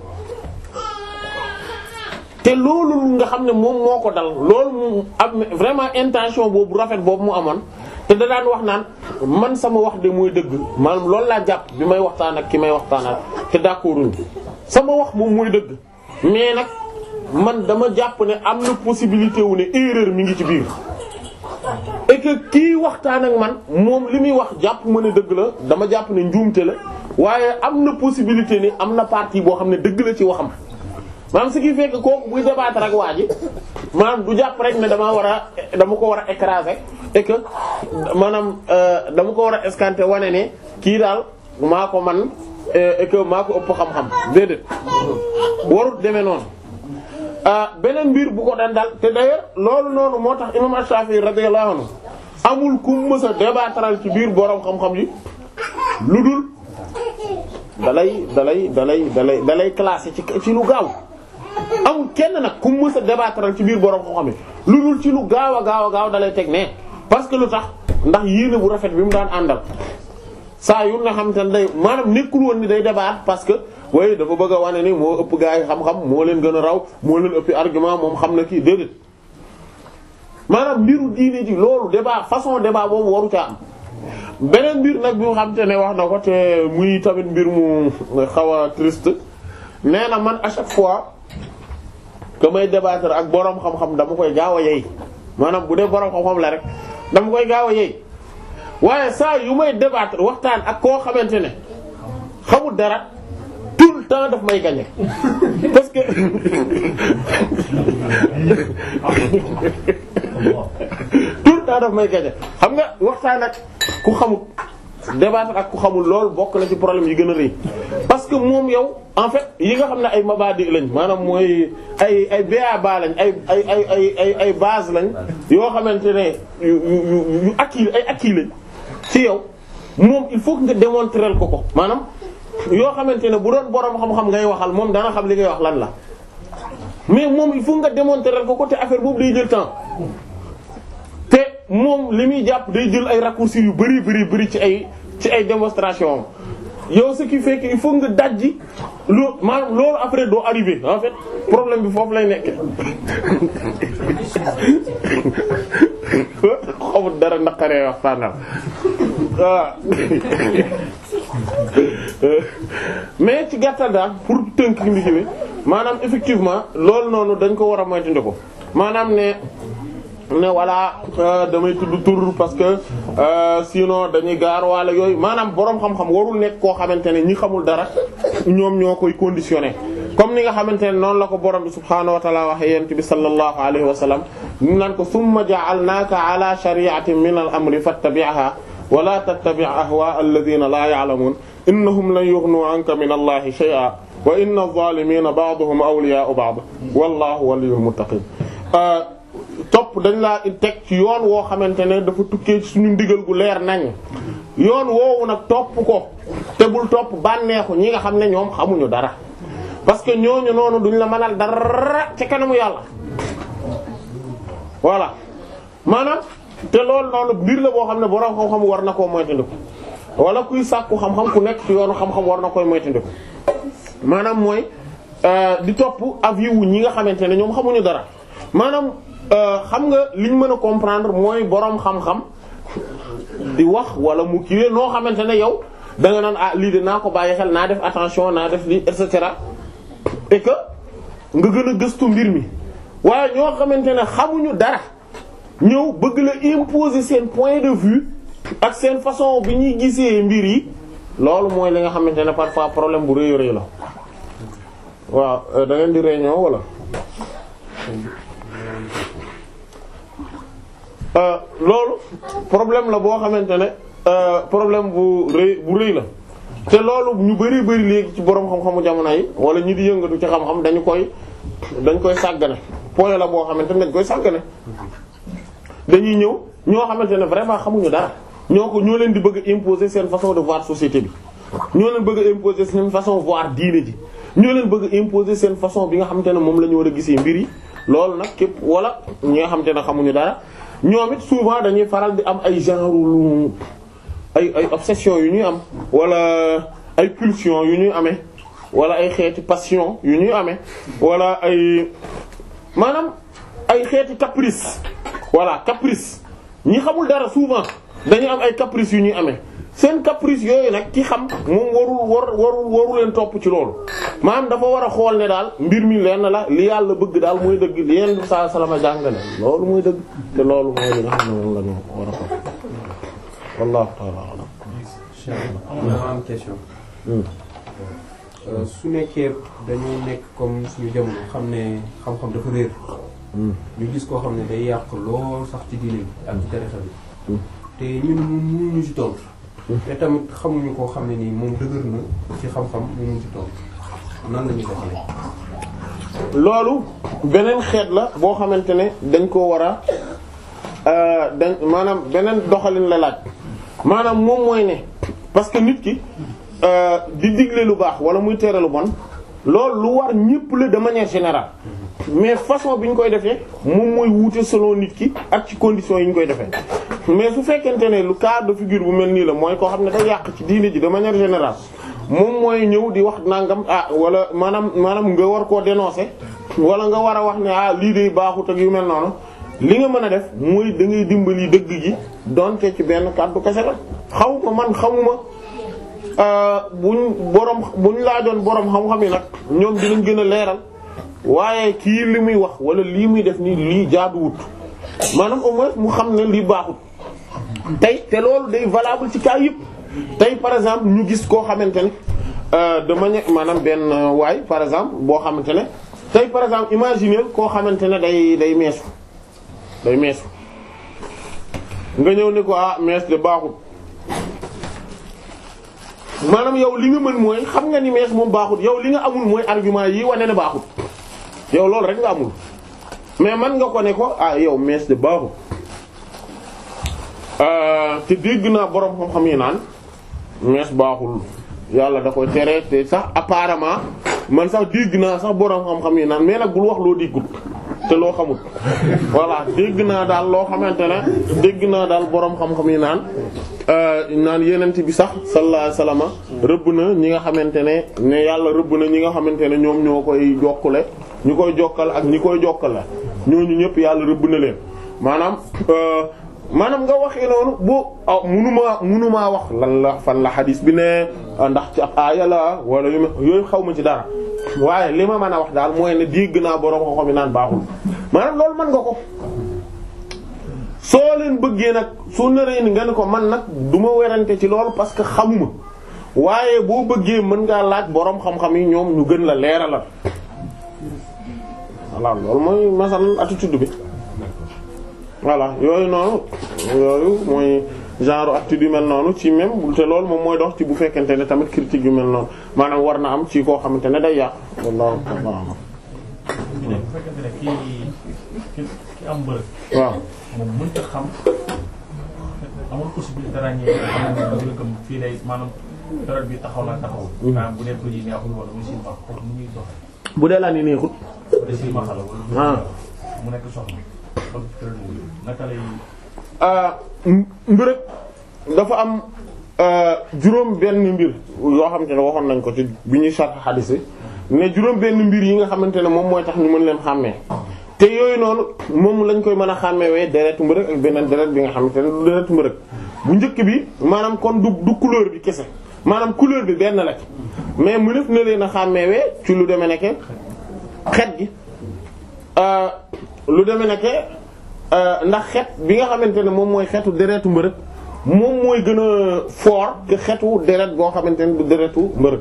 te loolu nga xam ne moom moo ko dal loolu mu am vraiment intention boobu rafet boobu mu amoon te da daan wax naan man sama wax de mooy dëgg maanaam loolu laa jàpp bi may waxtaan ak ki may waxtaan ak te d'accord sama wax moom mooy dëgg mais nag man dama jàpp ne am na possibilité wu ne erreur mi ngi ci biir et que kii waxtaan ak man moom li muy wax jàpp ma ne dëgg la dama jàpp ne njuumte la waaye am na possibilité ni am na partie boo xam ne dëgg la ci waxam maanaam ce qui fait que kooku buy débattre ak waa ji maanaam du jàpp rek ne damaa war a dama ko war a écraser et que maanaam dama ko war a escanter wane ne kii daal maa ko man et que maa ko ëpp xam-xam déedéet warut demee noonu beneen mbir bu ko daan dal te d'ailleurs loolu noonu moo tax imam Ash-Shafi'i radiyallahu anhu amul ku mës a débattaral ci biir borom xam-xam yi lu dul dalay dalay dalay dalay dalay classé ci ci lu gaaw amul kenn nag ku mës a débattaral ci biir borom xam-xam yi lu dul ci lu gaaw a gaaw a gaaw dalay teg ne parce que lu tax ndax yéene bu rafet bi mu daan àndal saa yu nga xam te ne day maanaam nekkul woon ni day débat parce que waaye dafa bëgg a wane ni moo ëpp gaa yi xam-xam moo leen gën a raw moo leen ëppi argument moom xam na kii déedéet maanaam mbiru diine ji loolu débat façon débat boobu waru ca am beneen mbir nag bi nga xam te ne wax na ko te muy tamit mbir mu xaw a triste nee na man à chaque fois que may débattre ak boroom xam-xam dama koy gaaw a yey maanaam bu dee boroom xam-xam la rek dama koy gaaw a yey waaye saa yu may débattre waxtaan ak koo xamante ne xamul dara tout le temps daf may gagner parce que tout le temps daf may gagner xam nga waxtaan ak ku xamul débattre ak ku xamul loolu bokk na ci problème yi gën a rëy parce que moom yow en fait yi nga xam ne ay mabadi lañ maanaam mooy ay ay ba lañ ay ay ay ay ay ay base lañ yoo xamante ne yu yu yu acquis ay acquis lañ ci yow moom il faut que nga démontrer ko ko maanaam yoo xamante ne bu doon boroom xam-xam ngay waxal moom dana xam li ngay wax lan la mais moom il faut nga démontrer ko ko te affaire boobu day jël temps te moom li muy jàpp day jël ay raccourcis yu bari bari bari ci ay ci ay démonstration yow ce qui fait que il faut nga dajji loo maanaam loolu après doo arriver en fait problème bi foofu lay nekk xamul dara naqaree waxtaanal waaw mais ci gàttal daal pour tënk mbir mi maanaam effectivement loolu noonu dañ ko war a moytandiku maanaam ne ne voilà damay tudd tur parce que sinon dañuy gaar wala yooyu maanaam boroom xam-xam warul nekk koo xamante ne ñi xamul dara ñoom ñoo koy conditionné comme ni nga xamante ne noonu la ko borom bi subhaanahu wa ta'ala waxe yent bi sallallahu alayhi wa sallam ñu naan ko summa ja'alnaaka ala shari'atin min al-amri fattabi'ha wa la tattabi' ahwa'a alladhina la ya'lamun innahum lan yughnu 'anka min allahi shay'an wa inna adh-dhalimina ba'duhum awliya'u ba'd wallahu waliyyul muttaqin topp dañ laa teg ci yoon woo xamante ne dafa tukkee ci suñu ndigal gu leer nañ yoon woowu nag topp ko te bul topp bànneexu ñi nga xam ne ñoom xamuñu dara parce que ñooñu noonu duñ la mënal dara ci kanamu yàlla voilà maanaam te loolu noonu mbir la boo xam ne borom xam-xam war na koo moytandiku wala kuy sàkku xam-xam ku nekk ci yoonu xam-xam war na koy moytandiku maanaam mooy di topp avis wu ñi nga xamante ne ñoom xamuñu dara maanaam xam nga liñ mën a comprendre mooy boroom xam-xam di wax wala mu kiiwee noo xamante ne yow da nga naan ah lii de naa ko bàyyi xel naa def attention naa def lii et cetera et que nga gën a gëstu mbir mi waaye ñoo xamante ne xamuñu dara ñëw bëgg la imposer seen point de vue ak seen façon bi ñuy gisee mbir yi loolu mooy li nga xamante ne parfois problème bu rëy rëy la waaw da ngeen di réunion wala. loolu problème la boo xamante ne problème bu rëy bu rëy la te loolu ñu bari bari léegi ci boroom xam-xamu jamono yi wala ñi di yëngatu ci xam-xam dañu koy dañ koy sàggane point la boo xamante ne dañ koy sàggane dañuy ñëw ñoo xamante ne vraiment xamuñu dara ñoo ko ñoo leen di bëgg a imposer seen façon de voir société bi ñoo leen bëgg a imposer seen façon voir diine ji ñoo leen bëgg a imposer seen façon bi nga xamante ne moom la ñu war a gisee mbir yi loolu nag képp wala ñi nga xamante ne xamuñu dara ñoom it souvent dañuy faral di am ay genre lu ay ay obsession yu ñuy am wala ay pulsion yu ñuy amee wala ay xeeti passion yu ñuy amee wala ay maanaam ay xeeti caprice voilà caprice ñi xamul dara souvent dañuy am ay caprice yu ñuy amee seen caprice yooyu nag ki xam moom warul war warul waru leen topp ci loolu maanaam dafa war a xool ne daal mbir mi lenn la li yàlla bëgg daal mooy dëgg li yenn bi saa salama jàngale loolu mooy dëgg te loolu mooy li nga xam ne moom la ñu war a xool wallahu ta'ala a'lam ma am question su nekkee dañu nekk comme suñu jamono xam ne xam-xam dafa réer ñu gis koo xam ne day yàq lool sax ci diine bi ak ci tarixa bi te ñun mënuñu ñu ci tontu te tamit xamuñu koo xam ne nii moom dëgër na ci xam-xam mënuñu ci tontu nan la ñuy defee loolu beneen xeet la boo xamante ne dañ koo war a dañ maanaam beneen doxalin la laaj maanaam moom mooy ne parce que nit ki di digle lu baax wala muy tere lu bon loolu lu war ñépp la de manière générale mais façon bi ñu koy defee moom mooy wuute selon nit ki ak ci conditions yi ñu koy defee mais su fekkente ne lu cas de figure bu mel nii la mooy koo xam ne day yàq ci diine ji de manière générale moom mooy ñëw di wax nangam ah wala maanaam maanaam nga war koo dénoncer wala nga war a wax ne ah lii de baaxut ak yu mel noonu li nga mën a def mooy da ngay dimbali dëgg gi donte ci benn kàddu kese la xawma man xamuma buñ borom buñ laajoon borom xam-xam yi nag ñoom dinañ gën a leeral waaye kii li muy wax wala lii muy def nii lii jaaduwut maanaam au moins mu xam ne lii baaxut tey te loolu day valable ci cas yëpp tey par exemple ñu gis koo xamante ne de manière maanaam benn waay par exemple boo xamante ne tey par exemple imaginer koo xamante ne day day meesu day meesu nga ñëw ne ko ah mees de baaxut maanaam yow li nga mën mooy xam nga ni mees moom baaxut yow li nga amul mooy argument yi wane ne baaxut yow loolu rek nga amul mais man nga ko ne ko ah yow mees de baaxut te dégg naa boroom xam-xam yi naan mees baaxul yàlla da koy tere te sax apparemment man sax dégg naa sax boroom xam-xam yi naan mais nag bul wax loo déggul te loo xamul voilà dégg naa daal loo xamante ne dégg naa daal boroom xam-xam yi naan naan yenent bi sax sallallahu alayhi wasallam rëbb na ñi nga xamante ne ne yàlla rëbb na ñi nga xamante ne ñoom ñoo koy jokkale ñu koy jokkal ak ñi koy jokkal la ñooñu ñëpp yàlla rëbb na leen maanaam maanaam nga waxee noonu bu munumaa munumaa wax lan la fan la xadis bi ne ndax ci ab aaya la wala yooyu xaw ma ci dara waaye li ma mën a wax daal mooy ne dégg naa borom ko xam naan baaxul maanaam loolu mën nga ko soo leen bëggee nag soo naree ni nga ne ko man nag du ma werante ci loolu parce que xamuma waaye boo bëggee mën ngaa laaj borom xam-xam yi ñoom ñu gën la leeralal voilà loolu mooy masal attitude bi voilà yooyu noonu yooyu mooy genre attitude yu mel noonu ci même te loolu moom mooy dox ci bu fekkente ne tamit critique yu mel noonu maanaam war na am ci koo xamante ne day yàq wallahu ta'ala bu fekkente ne kii ki ki am bërëb. waaw moom mënut a xam amul possibilité ràññee xam ne bërëbam fii lay maanaam période bi taxaw la taxaw. maanaam bu dee ko ji neexul wala mu silmax kooku mu ñuy doxee. bu dee laa ni neexut bu dee silmax la wala. ah mu nekk soxna. kon période boobu naka lay. mbërëg dafa am juróom benn mbir yoo xamante ne waxoon nañ ko ci bi ñuy sarx xadis yi ne juróom benn mbir yi nga xamante ne moom mooy tax ñu mën leen xàmmee te yooyu noonu moom lañ koy mën a xàmmewee deretu mbërëg ak beneen deret bi nga xamante ne du deretu mbërëg bu njëkk bi maanaam kon du du couleur bi kese maanaam couleur bi benn la mais mënef na leen a xàmmewee ci lu demee nekke xet gi lu demee nekke ndax xet bi nga xamante ne moom mooy xetu deretu mbërëg moom mooy gën a fort que xetu deret boo xamante ne du deretu mbërëg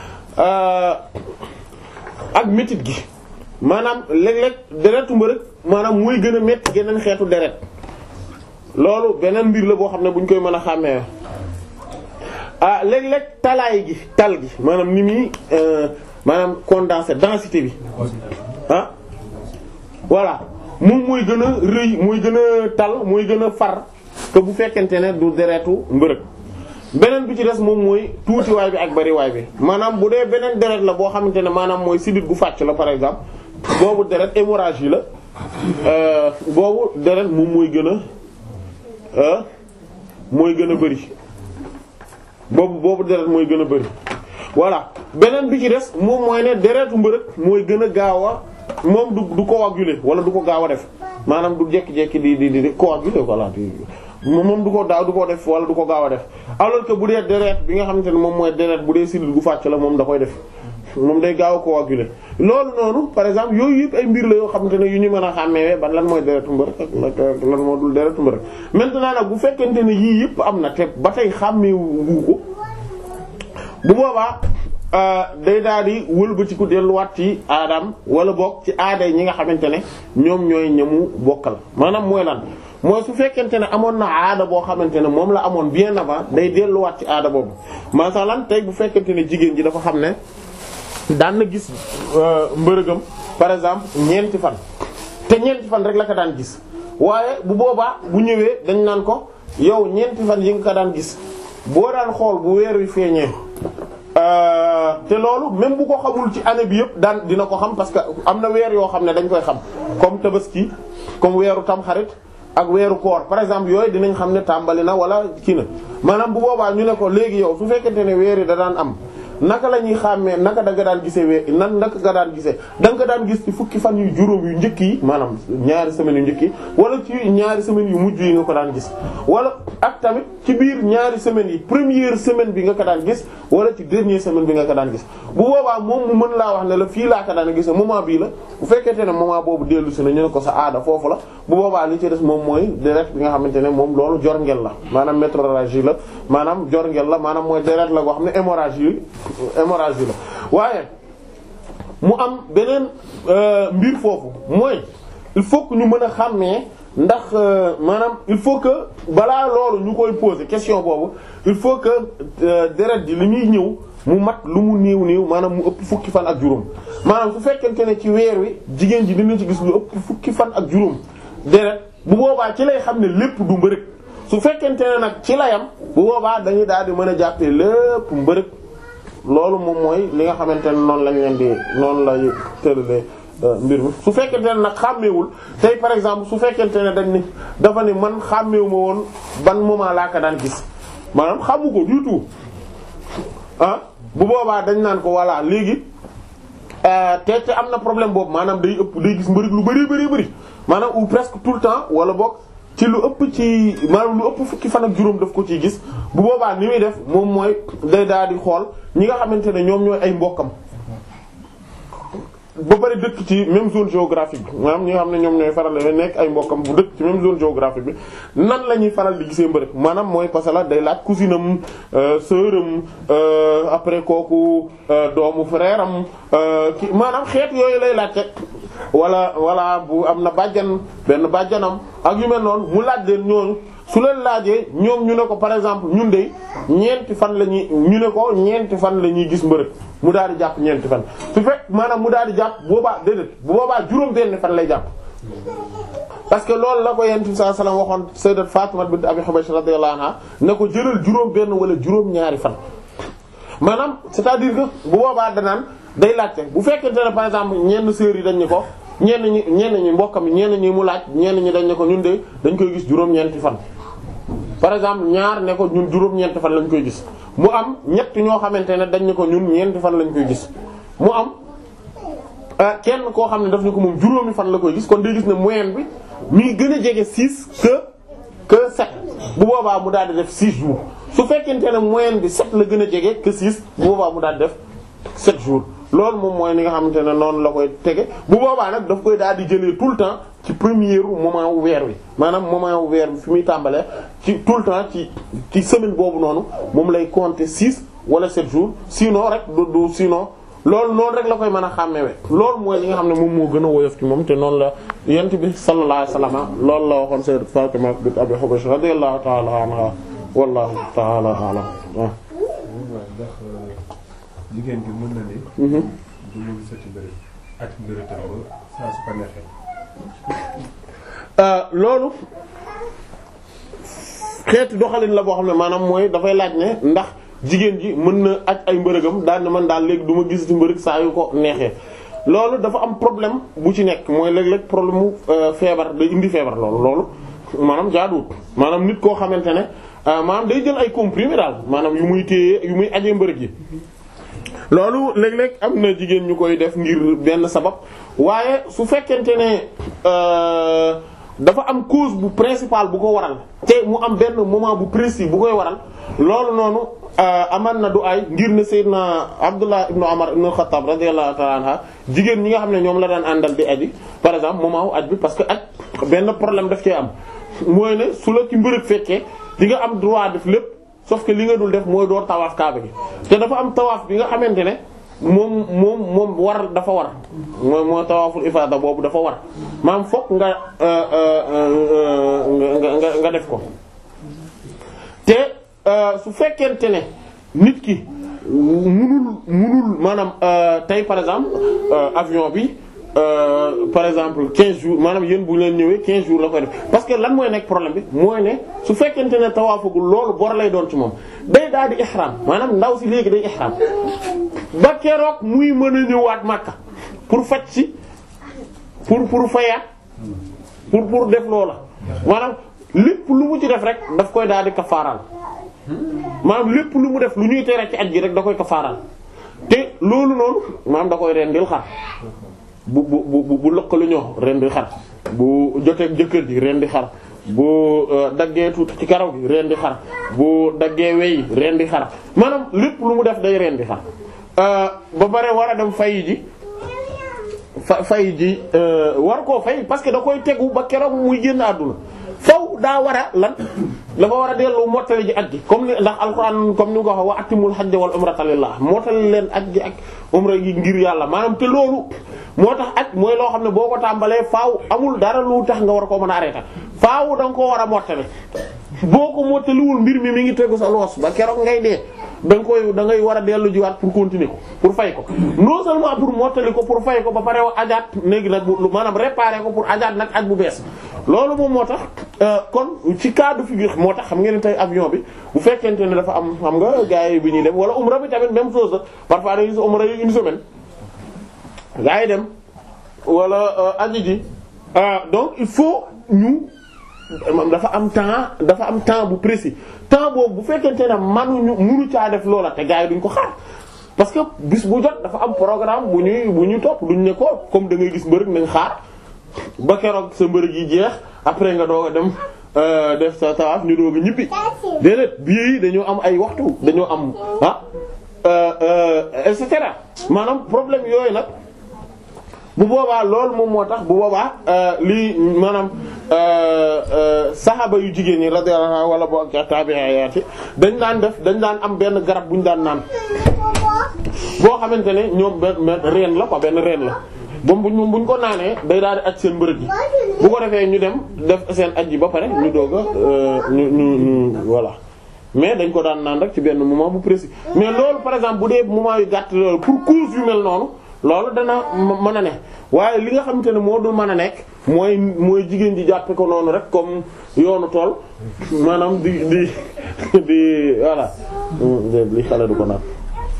ak métit gi maanaam léeg-léeg deretu mbërëg maanaam mooy gën a métti geneen xeetu deret loolu beneen mbir la boo xam ne bu ñu koy mën a xàmmee ah léeg-léeg talaay gi tal gi maanaam ni muy maanaam condensé densité bi ah voilà moom mooy gën a rëy mooy gën a tal mooy gën a far que bu fekkente ne du deretu mbërëg beneen bi ci des moom mooy tuutiwaay bi ak bariwaay bi maanaam bu dee beneen deret la boo xamante ne maanaam mooy sidit gu fàcc la par exemple boobu deret hémorragie la boobu deret moom mooy gën a mooy gën a bari boobu boobu deret mooy gën a bari voilà beneen bi ci des moom mooy ne deretu mbërëg mooy gën a gaaw a moom du du coaguler wala du ko gaaw a def maanaam du jekki-jekki di di di coaguler voilà di moom du ko daaw du ko def wala du ko gaaw a def alors que bu dee deret bi nga xamante ne moom mooy deret bu dee sidil gu fàcc la moom da koy def moom day gaaw a coaguler loolu noonu par exemple yooyu yëpp ay mbir la yoo xamante ne yu ñu mën a xàmmeewee ban lan mooy deretu mbër ak lan moo dul deretu mbër maintenant nag bu fekkente ne yii yëpp am na te ba tey xàmmeewu ko bu boobaa day daal di wëlbatiku delluwaat ci aadam wala bokk ci aaday ñi nga xamante ne ñoom ñooy ñamu bokkal maanaam mooy lan mooy su fekkente ne amoon na aada boo xamante ne moom la amoon bien avant day delluwaat ci aada boobu masalan tey bu fekkente ne jigéen ji dafa xam ne daan na gis mbërëgam par exemple ñeenti fan te ñeenti fan rek la ko daan gis waaye bu boobaa bu ñëwee dañ naan ko yow ñeenti fan yi nga ko daan gis boo daan xool bu weer wi feeñee te loolu même bu ko xamul ci année bi yëpp daan dina ko xam parce que am na weer yoo xam ne dañ koy xam comme tabaski comme weeru tamxarit ak weeru koor par exemple yooyu dinañ xam ne tàmbali na wala kii na maanaam bu boobaa ñu ne ko léegi yow su fekkente ne weer yi da daan am naka la ñuy xàmmee naka da nga daan gisee wee nan naka nga daan gisee da nga daan gis ci fukki fan yu juróom yu njëkk yi maanaam ñaari semaines yu njëkk yi wala ci ñaari semaines yu mujj yi nga ko daan gis wala ak tamit ci biir ñaari semaines yi première semaine bi nga ko daan gis wala ci dernière semaine bi nga ko daan gis bu boobaa moom mu mën laa wax ne la fii laa ko daan gis moment bii la bu fekkente ne moment boobu dellu si na ñu ne ko sa aada foofu la bu boobaa li ci des moom mooy deret bi nga xamante ne moom loolu jorngel la maanaam métrorragie la maanaam jorngel la maanaam mooy deret la goo xam ne hémorragie hémorragie la waaye mu am beneen mbir foofu mooy il faut que ñu mën a xàmmee ndax maanaam il faut que balaa loolu ñu koy poser question boobu il faut que deret ji li muy ñëw mu mat lu mu néew néew maanaam mu ëpp fukki fan ak juróom maanaam su fekkente ne ci weer wi jigéen ji dina ci gis lu ëpp fukki fan ak juróom deret bu boobaa ci lay xam ne lépp du mbërëg su fekkente ne nag ci layam bu boobaa dañuy daal di mën a jàppee lépp mbërëg loolu moom mooy li nga xamante ne noonu lañ leen di noonu lay tëralee mbir mi su fekkente ne nag xàmmeewul tey par exemple su fekkente ne dañ ni dafa ne man xàmmeewu ma woon ban moment laa ko daan gis maanaam xamu ko du tout ah bu boobaa dañ naan ko voilà léegi te te am na problème boobu maanaam day ëpp day gis mbërig lu bari bari bari maanaam ou presque tout le temps wala boog ci lu ëpp ci maanaam lu ëpp fukki fan ak juróom daf ko ciy gis bu boobaa ni muy def moom mooy day daal di xool ñi nga xamante ne ñoom ñooy ay mbokkam ba bari dëkk ci même zone géographique bi maanaam ñi nga xam ne ñoom ñooy faral di nekk ay mbokkam bu dëkk ci même zone géographique bi nan la ñuy faral di gisee mbërëg maanaam mooy parce que la day laaj cousine am sœur am après kooku doomu frère am ki maanaam xeet yooyu lay laajte wala wala bu am na bàjjan benn bàjjanam ak yu mel noonu mu laaj leen ñooñu su leen laajee ñoom ñu ne ko par exemple ñun de ñeenti fan la ñuy ñu ne ko ñeenti fan la ñuy gis mbërëg mu daal di jàpp ñeenti fan su fekk maanaam mu daal di jàpp boobaa déedéet bu boobaa juróom benn fan lay jàpp. parce que loolu la ko yonent bi sallallahu alayhi wasallam waxoon sayyidat Fatima bint Abi Hubaysh radiyallahu anha ne ko jëlal juróom benn wala juróom ñaari fan maanaam c'est-à-dire que bu boobaa danaan day laajte bu fekkente ne par exemple ñenn sœurs yi dañ ne ko ñenn ñi ñenn ñi mbokkam ñenn ñi mu laaj ñenn ñi dañ ne ko ñun de dañ koy gis juróom-ñeenti fan. par exemple ñaar ne ko ñun juróom-ñeenti fan lañ koy gis mu am ñett ñoo xamante ne dañ ne ko ñun ñeenti fan lañ koy gis mu am kenn koo xam ne daf ne ko moom juróomi fan la koy gis kon day gis ne moyenne bi mi gën a jege 6 que que 7 bu boobaa mu daal di def 6 jours su fekkente ne moyenne bi 7 la gën a jege que 6 bu boobaa mu daal di def 7 jours loolu moom mooy ni nga xamante ne noonu la koy tege bu boobaa nag daf koy daal di jëlee tout le temps ci premier moment wu weer wi maanaam moment wu weer bi fi muy tàmbalee ci tout le temps ci ci semaine boobu noonu moom lay compter 6 wala 7 jours sinon rek du du sinon loolu noonu rek la koy mën a xàmmewe loolu mooy li nga xam ne moom moo gën a woyof ci moom te noonu la yent bi sallallahu alayhi wasallam loolu la waxoon sayyidat Fatima bint Abi Hubaysh radiyallahu ta'ala anha wallahu ta'ala a'lam waaw ndax jigéen bi mën na ni du mu gisati bëri ak mbiritam ba saa su ko neexee loolu xeeti doxalin la boo xam ne maanaam mooy dafay laaj ne ndax jigéen ji mën na aj ay mbërëgam daal ne man daal léegi du ma gisati mbërëg saa yu ko neexee loolu dafa am problème bu ci nekk mooy léeg-léeg problème mu feebar day indi feebar loolu loolu maanaam jaaduwut maanaam nit koo xamante ne maanaam day jël ay comprimés daal maanaam yu muy téye yu muy ajee mbërëg yi loolu léeg-léeg am na jigéen ñu koy def ngir benn sabab waaye su fekkente ne dafa am cause bu principale bu ko waral te mu am benn moment bu précis bu koy waral loolu noonu aman na du ay ngir ne Seydina Abdullah ibnu Umar ibnu Xattaab radiyallahu ta'ala anha jigéen ñi nga xam ne ñoom la daan àndal di aji par exemple moment wu aj bi parce que aj benn problème daf cee am mooy ne su la ci mbërëg fekkee di nga am droit def lépp sauf que li nga dul def mooy door tawaaf kaaba gi te dafa am tawaaf bi nga xamante ne moom moom moom war dafa war mooy mooy tawaaful ifaada boobu dafa war maam fokk nga nga nga def ko te su fekkente ne nit ki munul munul maanaam tey par exemple avion bi par exemple 15 jours maanaam yéen bu leen ñëwee 15 jours la koy def parce que lan mooy nekk problème bi mooy ne su fekkente ne tawaafagul loolu bor lay doon ci moom day daal di ihram maanaam ndaw si léegi day ihram ba keroog muy mën a ñëwaat Makka pour faj si pour pour fayaat pour pour def loola maanaam lépp lu mu ci def rek daf koy daal di kafaaral maanaam lépp lu mu def lu ñuy tere ci aj gi rek da koy kafaaral te loolu noonu maanaam da koy rendil xar bu bu bu bu lëkkalu ñoo rendi xar bu joteeg jëkkër ji rendi xar bu daggee tuuti ci karaw gi rendi xar bu daggee wey rendi xar maanaam lépp lu mu def day rendi xar ba pare war a dem fay ji fa fay ji war koo fay parce que da koy tegu ba keroog muy génn àdduna faw daa war a lan dafa war a dellu mottali ji aj gi comme ni ndax alxuraan comme ni nga ko waxee wa atimul hajja wal umrata lillah mottali leen aj gi ak umra gi ngir yàlla maanaam te loolu moo tax aj mooy loo xam ne boo ko tàmbalee faaw amul dara lu tax nga war koo mën a arrêté faaw da nga koo war a mottali boo ko mottaliwul mbir mi mi ngi tegu sa loos ba keroog ngay dee da nga koy da ngay war a dellu jiwaat pour continuer ko pour fay ko non seulement pour mottali ko pour fay ko ba pare ajaat léegi nag bu maanaam réparer ko pour ajaat nag aj bu bees loolu moom moo tax kon ci cas de figure moo tax xam ngeen ne tey avion bi bu fekkente ne dafa am xam nga gars yi bi ñuy dem wala umra bi tamit même chose la parfois dañuy gis umra yi une semaine gars yi dem wala aji ji donc il faut ñu dafa am temps dafa am temps bu précis temps boobu bu fekkente ne manuñu munu caa def loola te gars yi duñ ko xaar parce que bis bu jot dafa am programme bu ñuy bu ñuy topp duñ ne ko comme da ngay gis mbërëg nañ xaar ba keroog sa mbërëg yi jeex après nga doog a dem def sa tawaaf ñu doog a ñibbi déedéet bii yi dañoo am ay waxtu dañoo am ah et cetera maanaam problème yooyu nag bu boobaa loolu moom moo tax bu boobaa lii maanaam saxaaba yu jigéen ñi radiyallahu anha wala boo ak tabi'iyati dañ daan def dañ daan am benn garab bu ñu daan naan boo xamante ne ñoom benn reen la quoi benn reen la boobu buñ buñ ko naanee day daal di aj seen mbërëg yi bu ko defee ñu dem def seen aj yi ba pare ñu doog a ñu ñu ñu voilà mais dañ ko daan naan rek ci benn moment bu précis mais loolu par exemple bu dee moment yu gàtt loolu pour cause yu mel noonu loolu dana mën a ne waaye li nga xamante ne moo dul mën a nekk mooy mooy jigéen ji jàppe ko noonu rek comme yoonu tool maanaam di di di voilà li xale du ko naan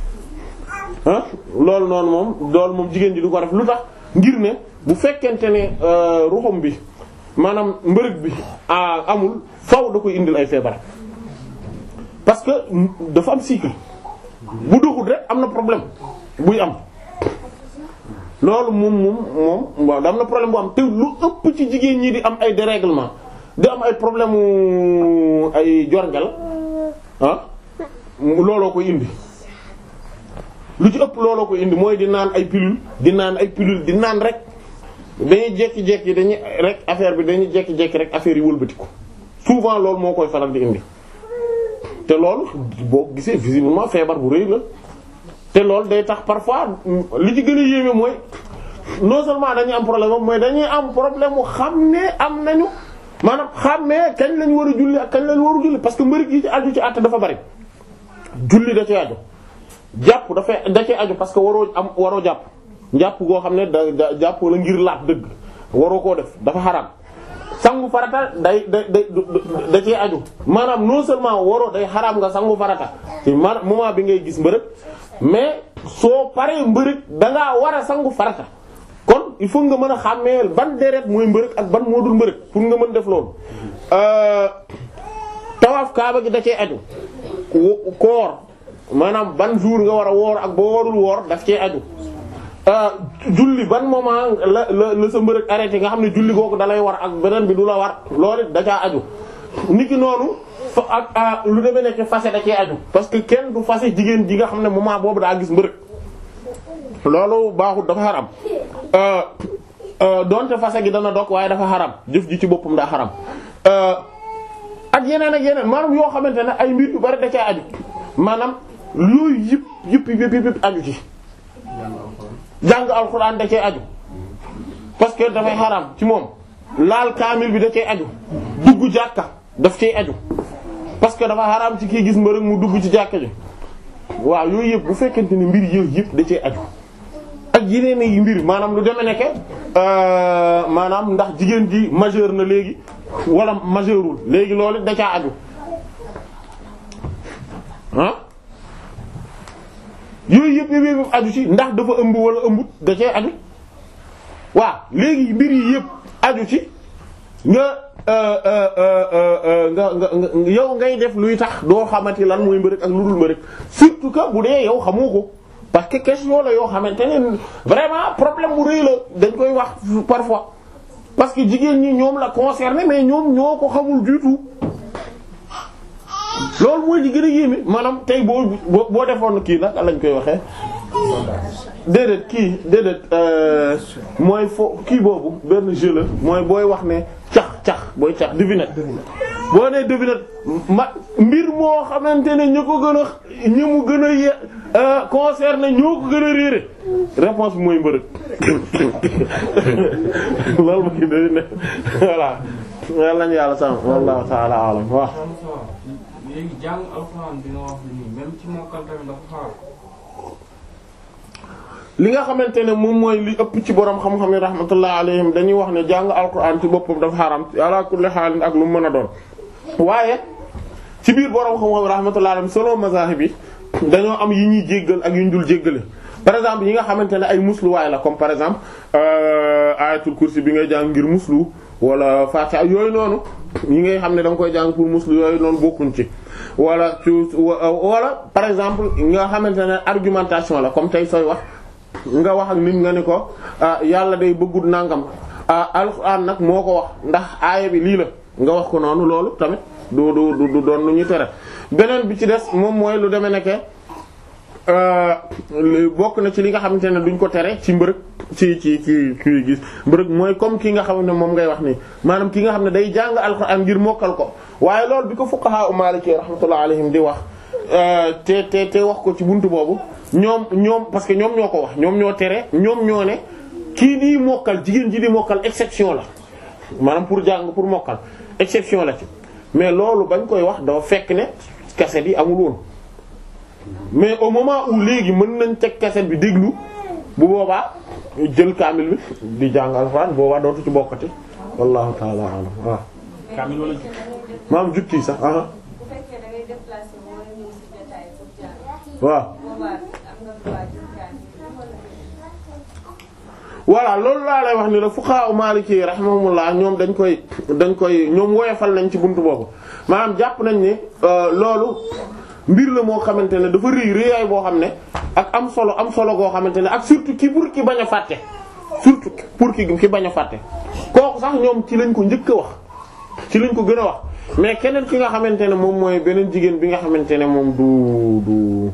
ah loolu noonu moom loolu moom jigéen ji du ko def lu tax ngir ne bu fekkente ne ruxum bi maanaam mbërëg bi amul faw da koy indil ay feebar parce que dafa am cycle bu doxul rek am na problème buy am loolu moom moom moom waaw da am na problème bu am te lu ëpp ci jigéen ñi di am ay dérèglement di am ay problème mu ay jorgal ah looloo koy indi lu ci ëpp looloo koy indi mooy di naan ay pilule di naan ay pilule di naan rek dañuy jekki-jekki dañuy rek affaire bi dañuy jekki-jekki rek affaire yi wëlbatiku souvent loolu moo koy faral di indi te loolu boo gisee visiblement feebar bu rëy la te loolu day tax parfois li ci gën a yéeme mooy non seulement dañuy am problème moom mooy dañuy am problème mu xam ne am nañu maanaam xam ne kañ lañu war a julli ak kañ lañu waru julli parce que mbëri yi ci aju ci àtte dafa bari julli da cee aju jàpp dafay da cee aju parce que waroo am waroo jàpp jàpp goo xam ne da jàpp la ngir laat dëgg waroo koo def dafa xaraam sangu farata day day day da cee aju maanaam non seulement waroo day xaraam nga sangu farata ci moment bi ngay gis mbërëg mais soo paree mbërëg da ngaa war a sangu farata kon il faut nga mën a xàmmee ban deret mooy mbërëg ak ban moo dul mbërëg pour nga mën def loolu tawaaf kaaba gi da cee aju koor maanaam ban jour nga war a woor ak boo warul woor daf cee aju julli ban moment la la la sa mbërëg arrêté nga xam ne julli googu dalay war ak beneen bi du la war loolu it da caa aju niki noonu fa ak lu demee nekk fase da cee aju parce que kenn du fase jigéen ji nga xam ne moment boobu daa gis mbërëg loolu baaxul dafa xaram donte fase gi dana dog waaye dafa xaram jëf ji ci boppam daa xaram ak yeneen ak yeneen maanaam yoo xamante ne ay mbir yu bari da cee aju maanaam yooyu yëpp yëpp yëpp yëpp aju ci jàng alxuraan da cee aju parce que dafay xaram ci moom laal kaamil bi da cee aju dugg jàkka daf cee aju parce que dafa xaram ci kii gis mbërëg mu dugg ci jàkka ji waaw yooyu yëpp bu fekkente ne mbir yooyu yëpp da cee aju ak yeneen yi mbir maanaam lu deme nekke maanaam ndax jigéen ji majeur na léegi wala majeurul léegi loolu da caa aju ah yooyu yëpp yëpp yëpp aju ci ndax dafa ëmb wala ëmbut da cee aju waaw léegi mbir yi yëpp aju ci nga nga nga yow ngay def luy tax doo xamati lan mooy mbërëg ak lu dul mbërëg surtout que bu dee yow xamoo ko parce que question la yoo xamante ne vraiment problème bu rëy la dañ koy wax parfois parce que jigéen ñi ñoom la concerné mais ñoom ñoo ko xamul du tout loolu mooy li gën a yéeme maanaam tey boo boo boo defoon kii nag lañ koy waxee déedéet kii déedéet euh, mooy fo kii boobu benn jeu la mooy booy wax ne cax cax booy cax devinette boo nee devinette ma mbir moo xamante ne ñu ko gën a ñi mu gën a ye concerné ñoo ko gën a réere réponse bi mooy mbërëg loolu mooy devinette voilà yàlla nañu yàlla sàmm wallahu ta'ala alam waaw léegi jàng alxuraan bi nga wax nii même ci mokkal tamit dafa xaar li nga xamante ne moom mooy li ëpp ci borom xam-xam yi rahmatullah alayhim dañuy wax ne jàng alquran ci boppam dafa xaram ala kulli xaalin ak lu mu mën a doon waaye ci biir borom xam-xam yi rahmatullah alayhim selon mazahib yi dañoo am yi ñuy jéggal ak yu ñu dul jéggale par exemple yi nga xamante ne ay musluwaay la comme par exemple euh, ayatul kursi bi ngay jàng ngir muslu wala fatiha yooyu noonu yi ngay xam ne da nga koy jàng pour muslu yooyu noonu bokkuñ ci wala ci wala par exemple nga xamante ne argumentation la comme tey sooy wax nga wax ak nit nga ni ko ah yàlla day bëggut nangam ah alxuraan nag moo ko wax ndax aaya bi lii la nga wax ko noonu loolu tamit du du du doon lu ñuy tere beneen bi ci des moom mooy lu demee nekke bokk na ci li nga xamante ne duñ ko tere ci mbërëg ci ci ci kii gis mbërëg mooy comme ki nga xam ne moom ngay wax nii maanaam ki nga xam ne day jàng alxuraan ngir mokkal ko waaye loolu bi ko fuqaha u maliki rahmatullah alayhim di wax te te te wax ko ci buntu boobu ñoom ñoom parce que ñoom ñoo ko wax ñoom ñoo tere ñoom ñoo ne kii di mokkal jigéen ji di mokkal exception la maanaam pour jàng pour mokkal exception la ci mais loolu bañ koy wax dafa fekk ne cassette yi amul woon mais au moment où léegi mën nañ teg cassette bi déglu bu boobaa jël kaamil bi di jàng alxuraan boobaa dootu ci bokkati wallahu ta'ala alam waaw kaamil wala maam jukki sax aha bu fekkee da ngay déplacé wu wala ñëw ci jotaay pour jàng waaw boobaa am nga droit jël kaamil wala voilà loolu laa lay wax ni la fuqaha maliki rahimahumullah ñoom dañ koy dañ koy ñoom woyofal nañ ci buntu boobu maanaam jàpp nañ ni loolu mbir la moo xamante ne dafa rëy rëyaay boo xam ne ak am solo am solo goo xamante ne ak surtout ki pour ki bañ a fàtte surtout pour ki ki bañ a fàtte kooku sax ñoom ci lañ ko njëkk a wax ci lañ ko gën a wax mais keneen ki nga xamante ne moom mooy beneen jigéen bi nga xamante ne moom du du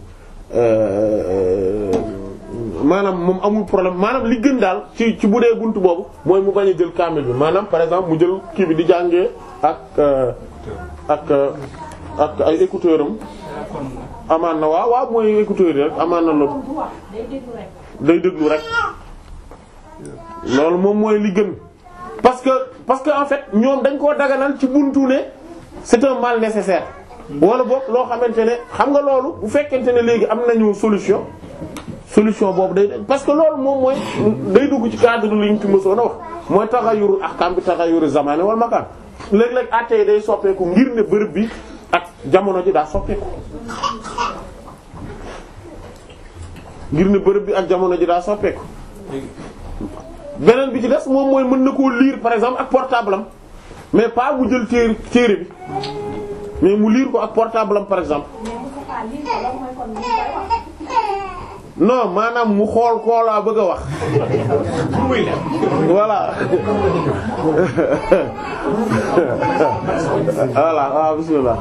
maanaam moom amul problème maanaam li gën daal ci ci bu dee buntu boobu mooy mu bañ a jël kaamil bi maanaam par exemple mu jël kii bi di jàngee ak ak ak ay écouteurs am amaan na waaw waaw mooy écouteurs yi rek amaan na loolu du wax day déglu rek day déglu rek loolu moom mooy li gën parce que parce que en fait ñoom dañ koo daganal ci buntu ne c'est un mal nécessaire wala boog loo xamante ne xam nga loolu bu fekkente ne léegi am nañu solution solution boobu day parce que loolu moom mooy day dugg ci cadre li ñu ci mësoon a wax mooy taxayuru ahkam bi taxayuru zamani wal makan léeg-léeg àtte yi day soppeeku ngir ne bërëb bi ak jamono ji daa soppeeku ngir ne bërëb bi ak jamono ji daa soppeeku beneen bi ci des moom mooy mën na koo lire par exemple ak portable am mais pas mu jël téere téere bi mais mu lire ko ak portable am par exemple mais Moustapha lii ko loolu mooy kon li ñu koy wax non maanaam mu xool koo laa bëgg a wax voilà voilà waaw bismillah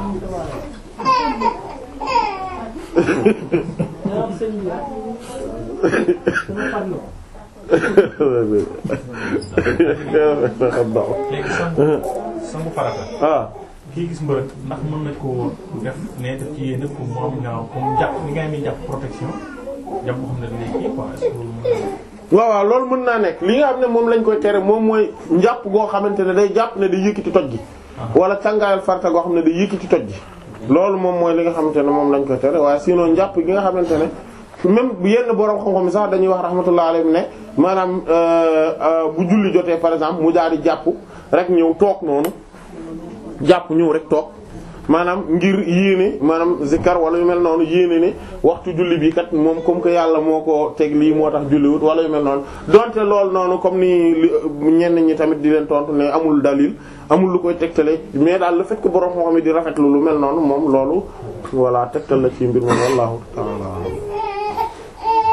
léegi sangu sangu farata ah kii gis mbërëg ndax mën na koo def ne def ci yéen pour mu am ñaaw comme jàpp ni ngay mi jàpp protection jàpp boo xam ne dañuy kii quoi est-ce que loolu mën na waaw waaw loolu mën naa nekk li nga xam ne moom lañ koy tere moom mooy njàpp goo xamante ne day jàpp ne day yëkkati toj gi wala càngaayal farta goo xam ne day yëkkati toj gi loolu moom mooy li nga xamante ne moom lañ koy tere waaye sinon njàpp gi nga xamante ne même yenn borom xam-xam sax dañuy wax rahmatullah alayhi ne maanaam bu julli jotee par exemple mu daal di jàpp rek ñëw toog noonu jàpp ñëw rek toog maanaam ngir yéene maanaam zikkar wala yu mel noonu yéene ne waxtu julli bi kat moom comme que yàlla moo ko teg lii moo tax julliwut wala yu mel noonu donte loolu noonu comme ni li ñenn ñi tamit di leen tontu ne amul dalil amul lu koy tegtale mais daal le fait que borom moo xam ne di rafetlu lu mel noonu moom loolu voilà tegtal la ci mbir moom wallahu ta'ala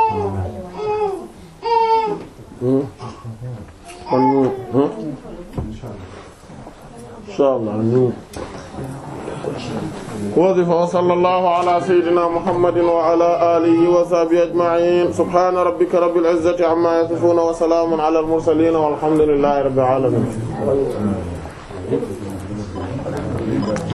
kon ñu insha Allah ñu wasifa wa sallallahu ala sayyidina muhammadin wa ala alihi wa sahbihi ajma'in subhana rabbika rabbil izzati amma yasifun wa salamun ala al mursalin walhamdulillahi rabbil alamin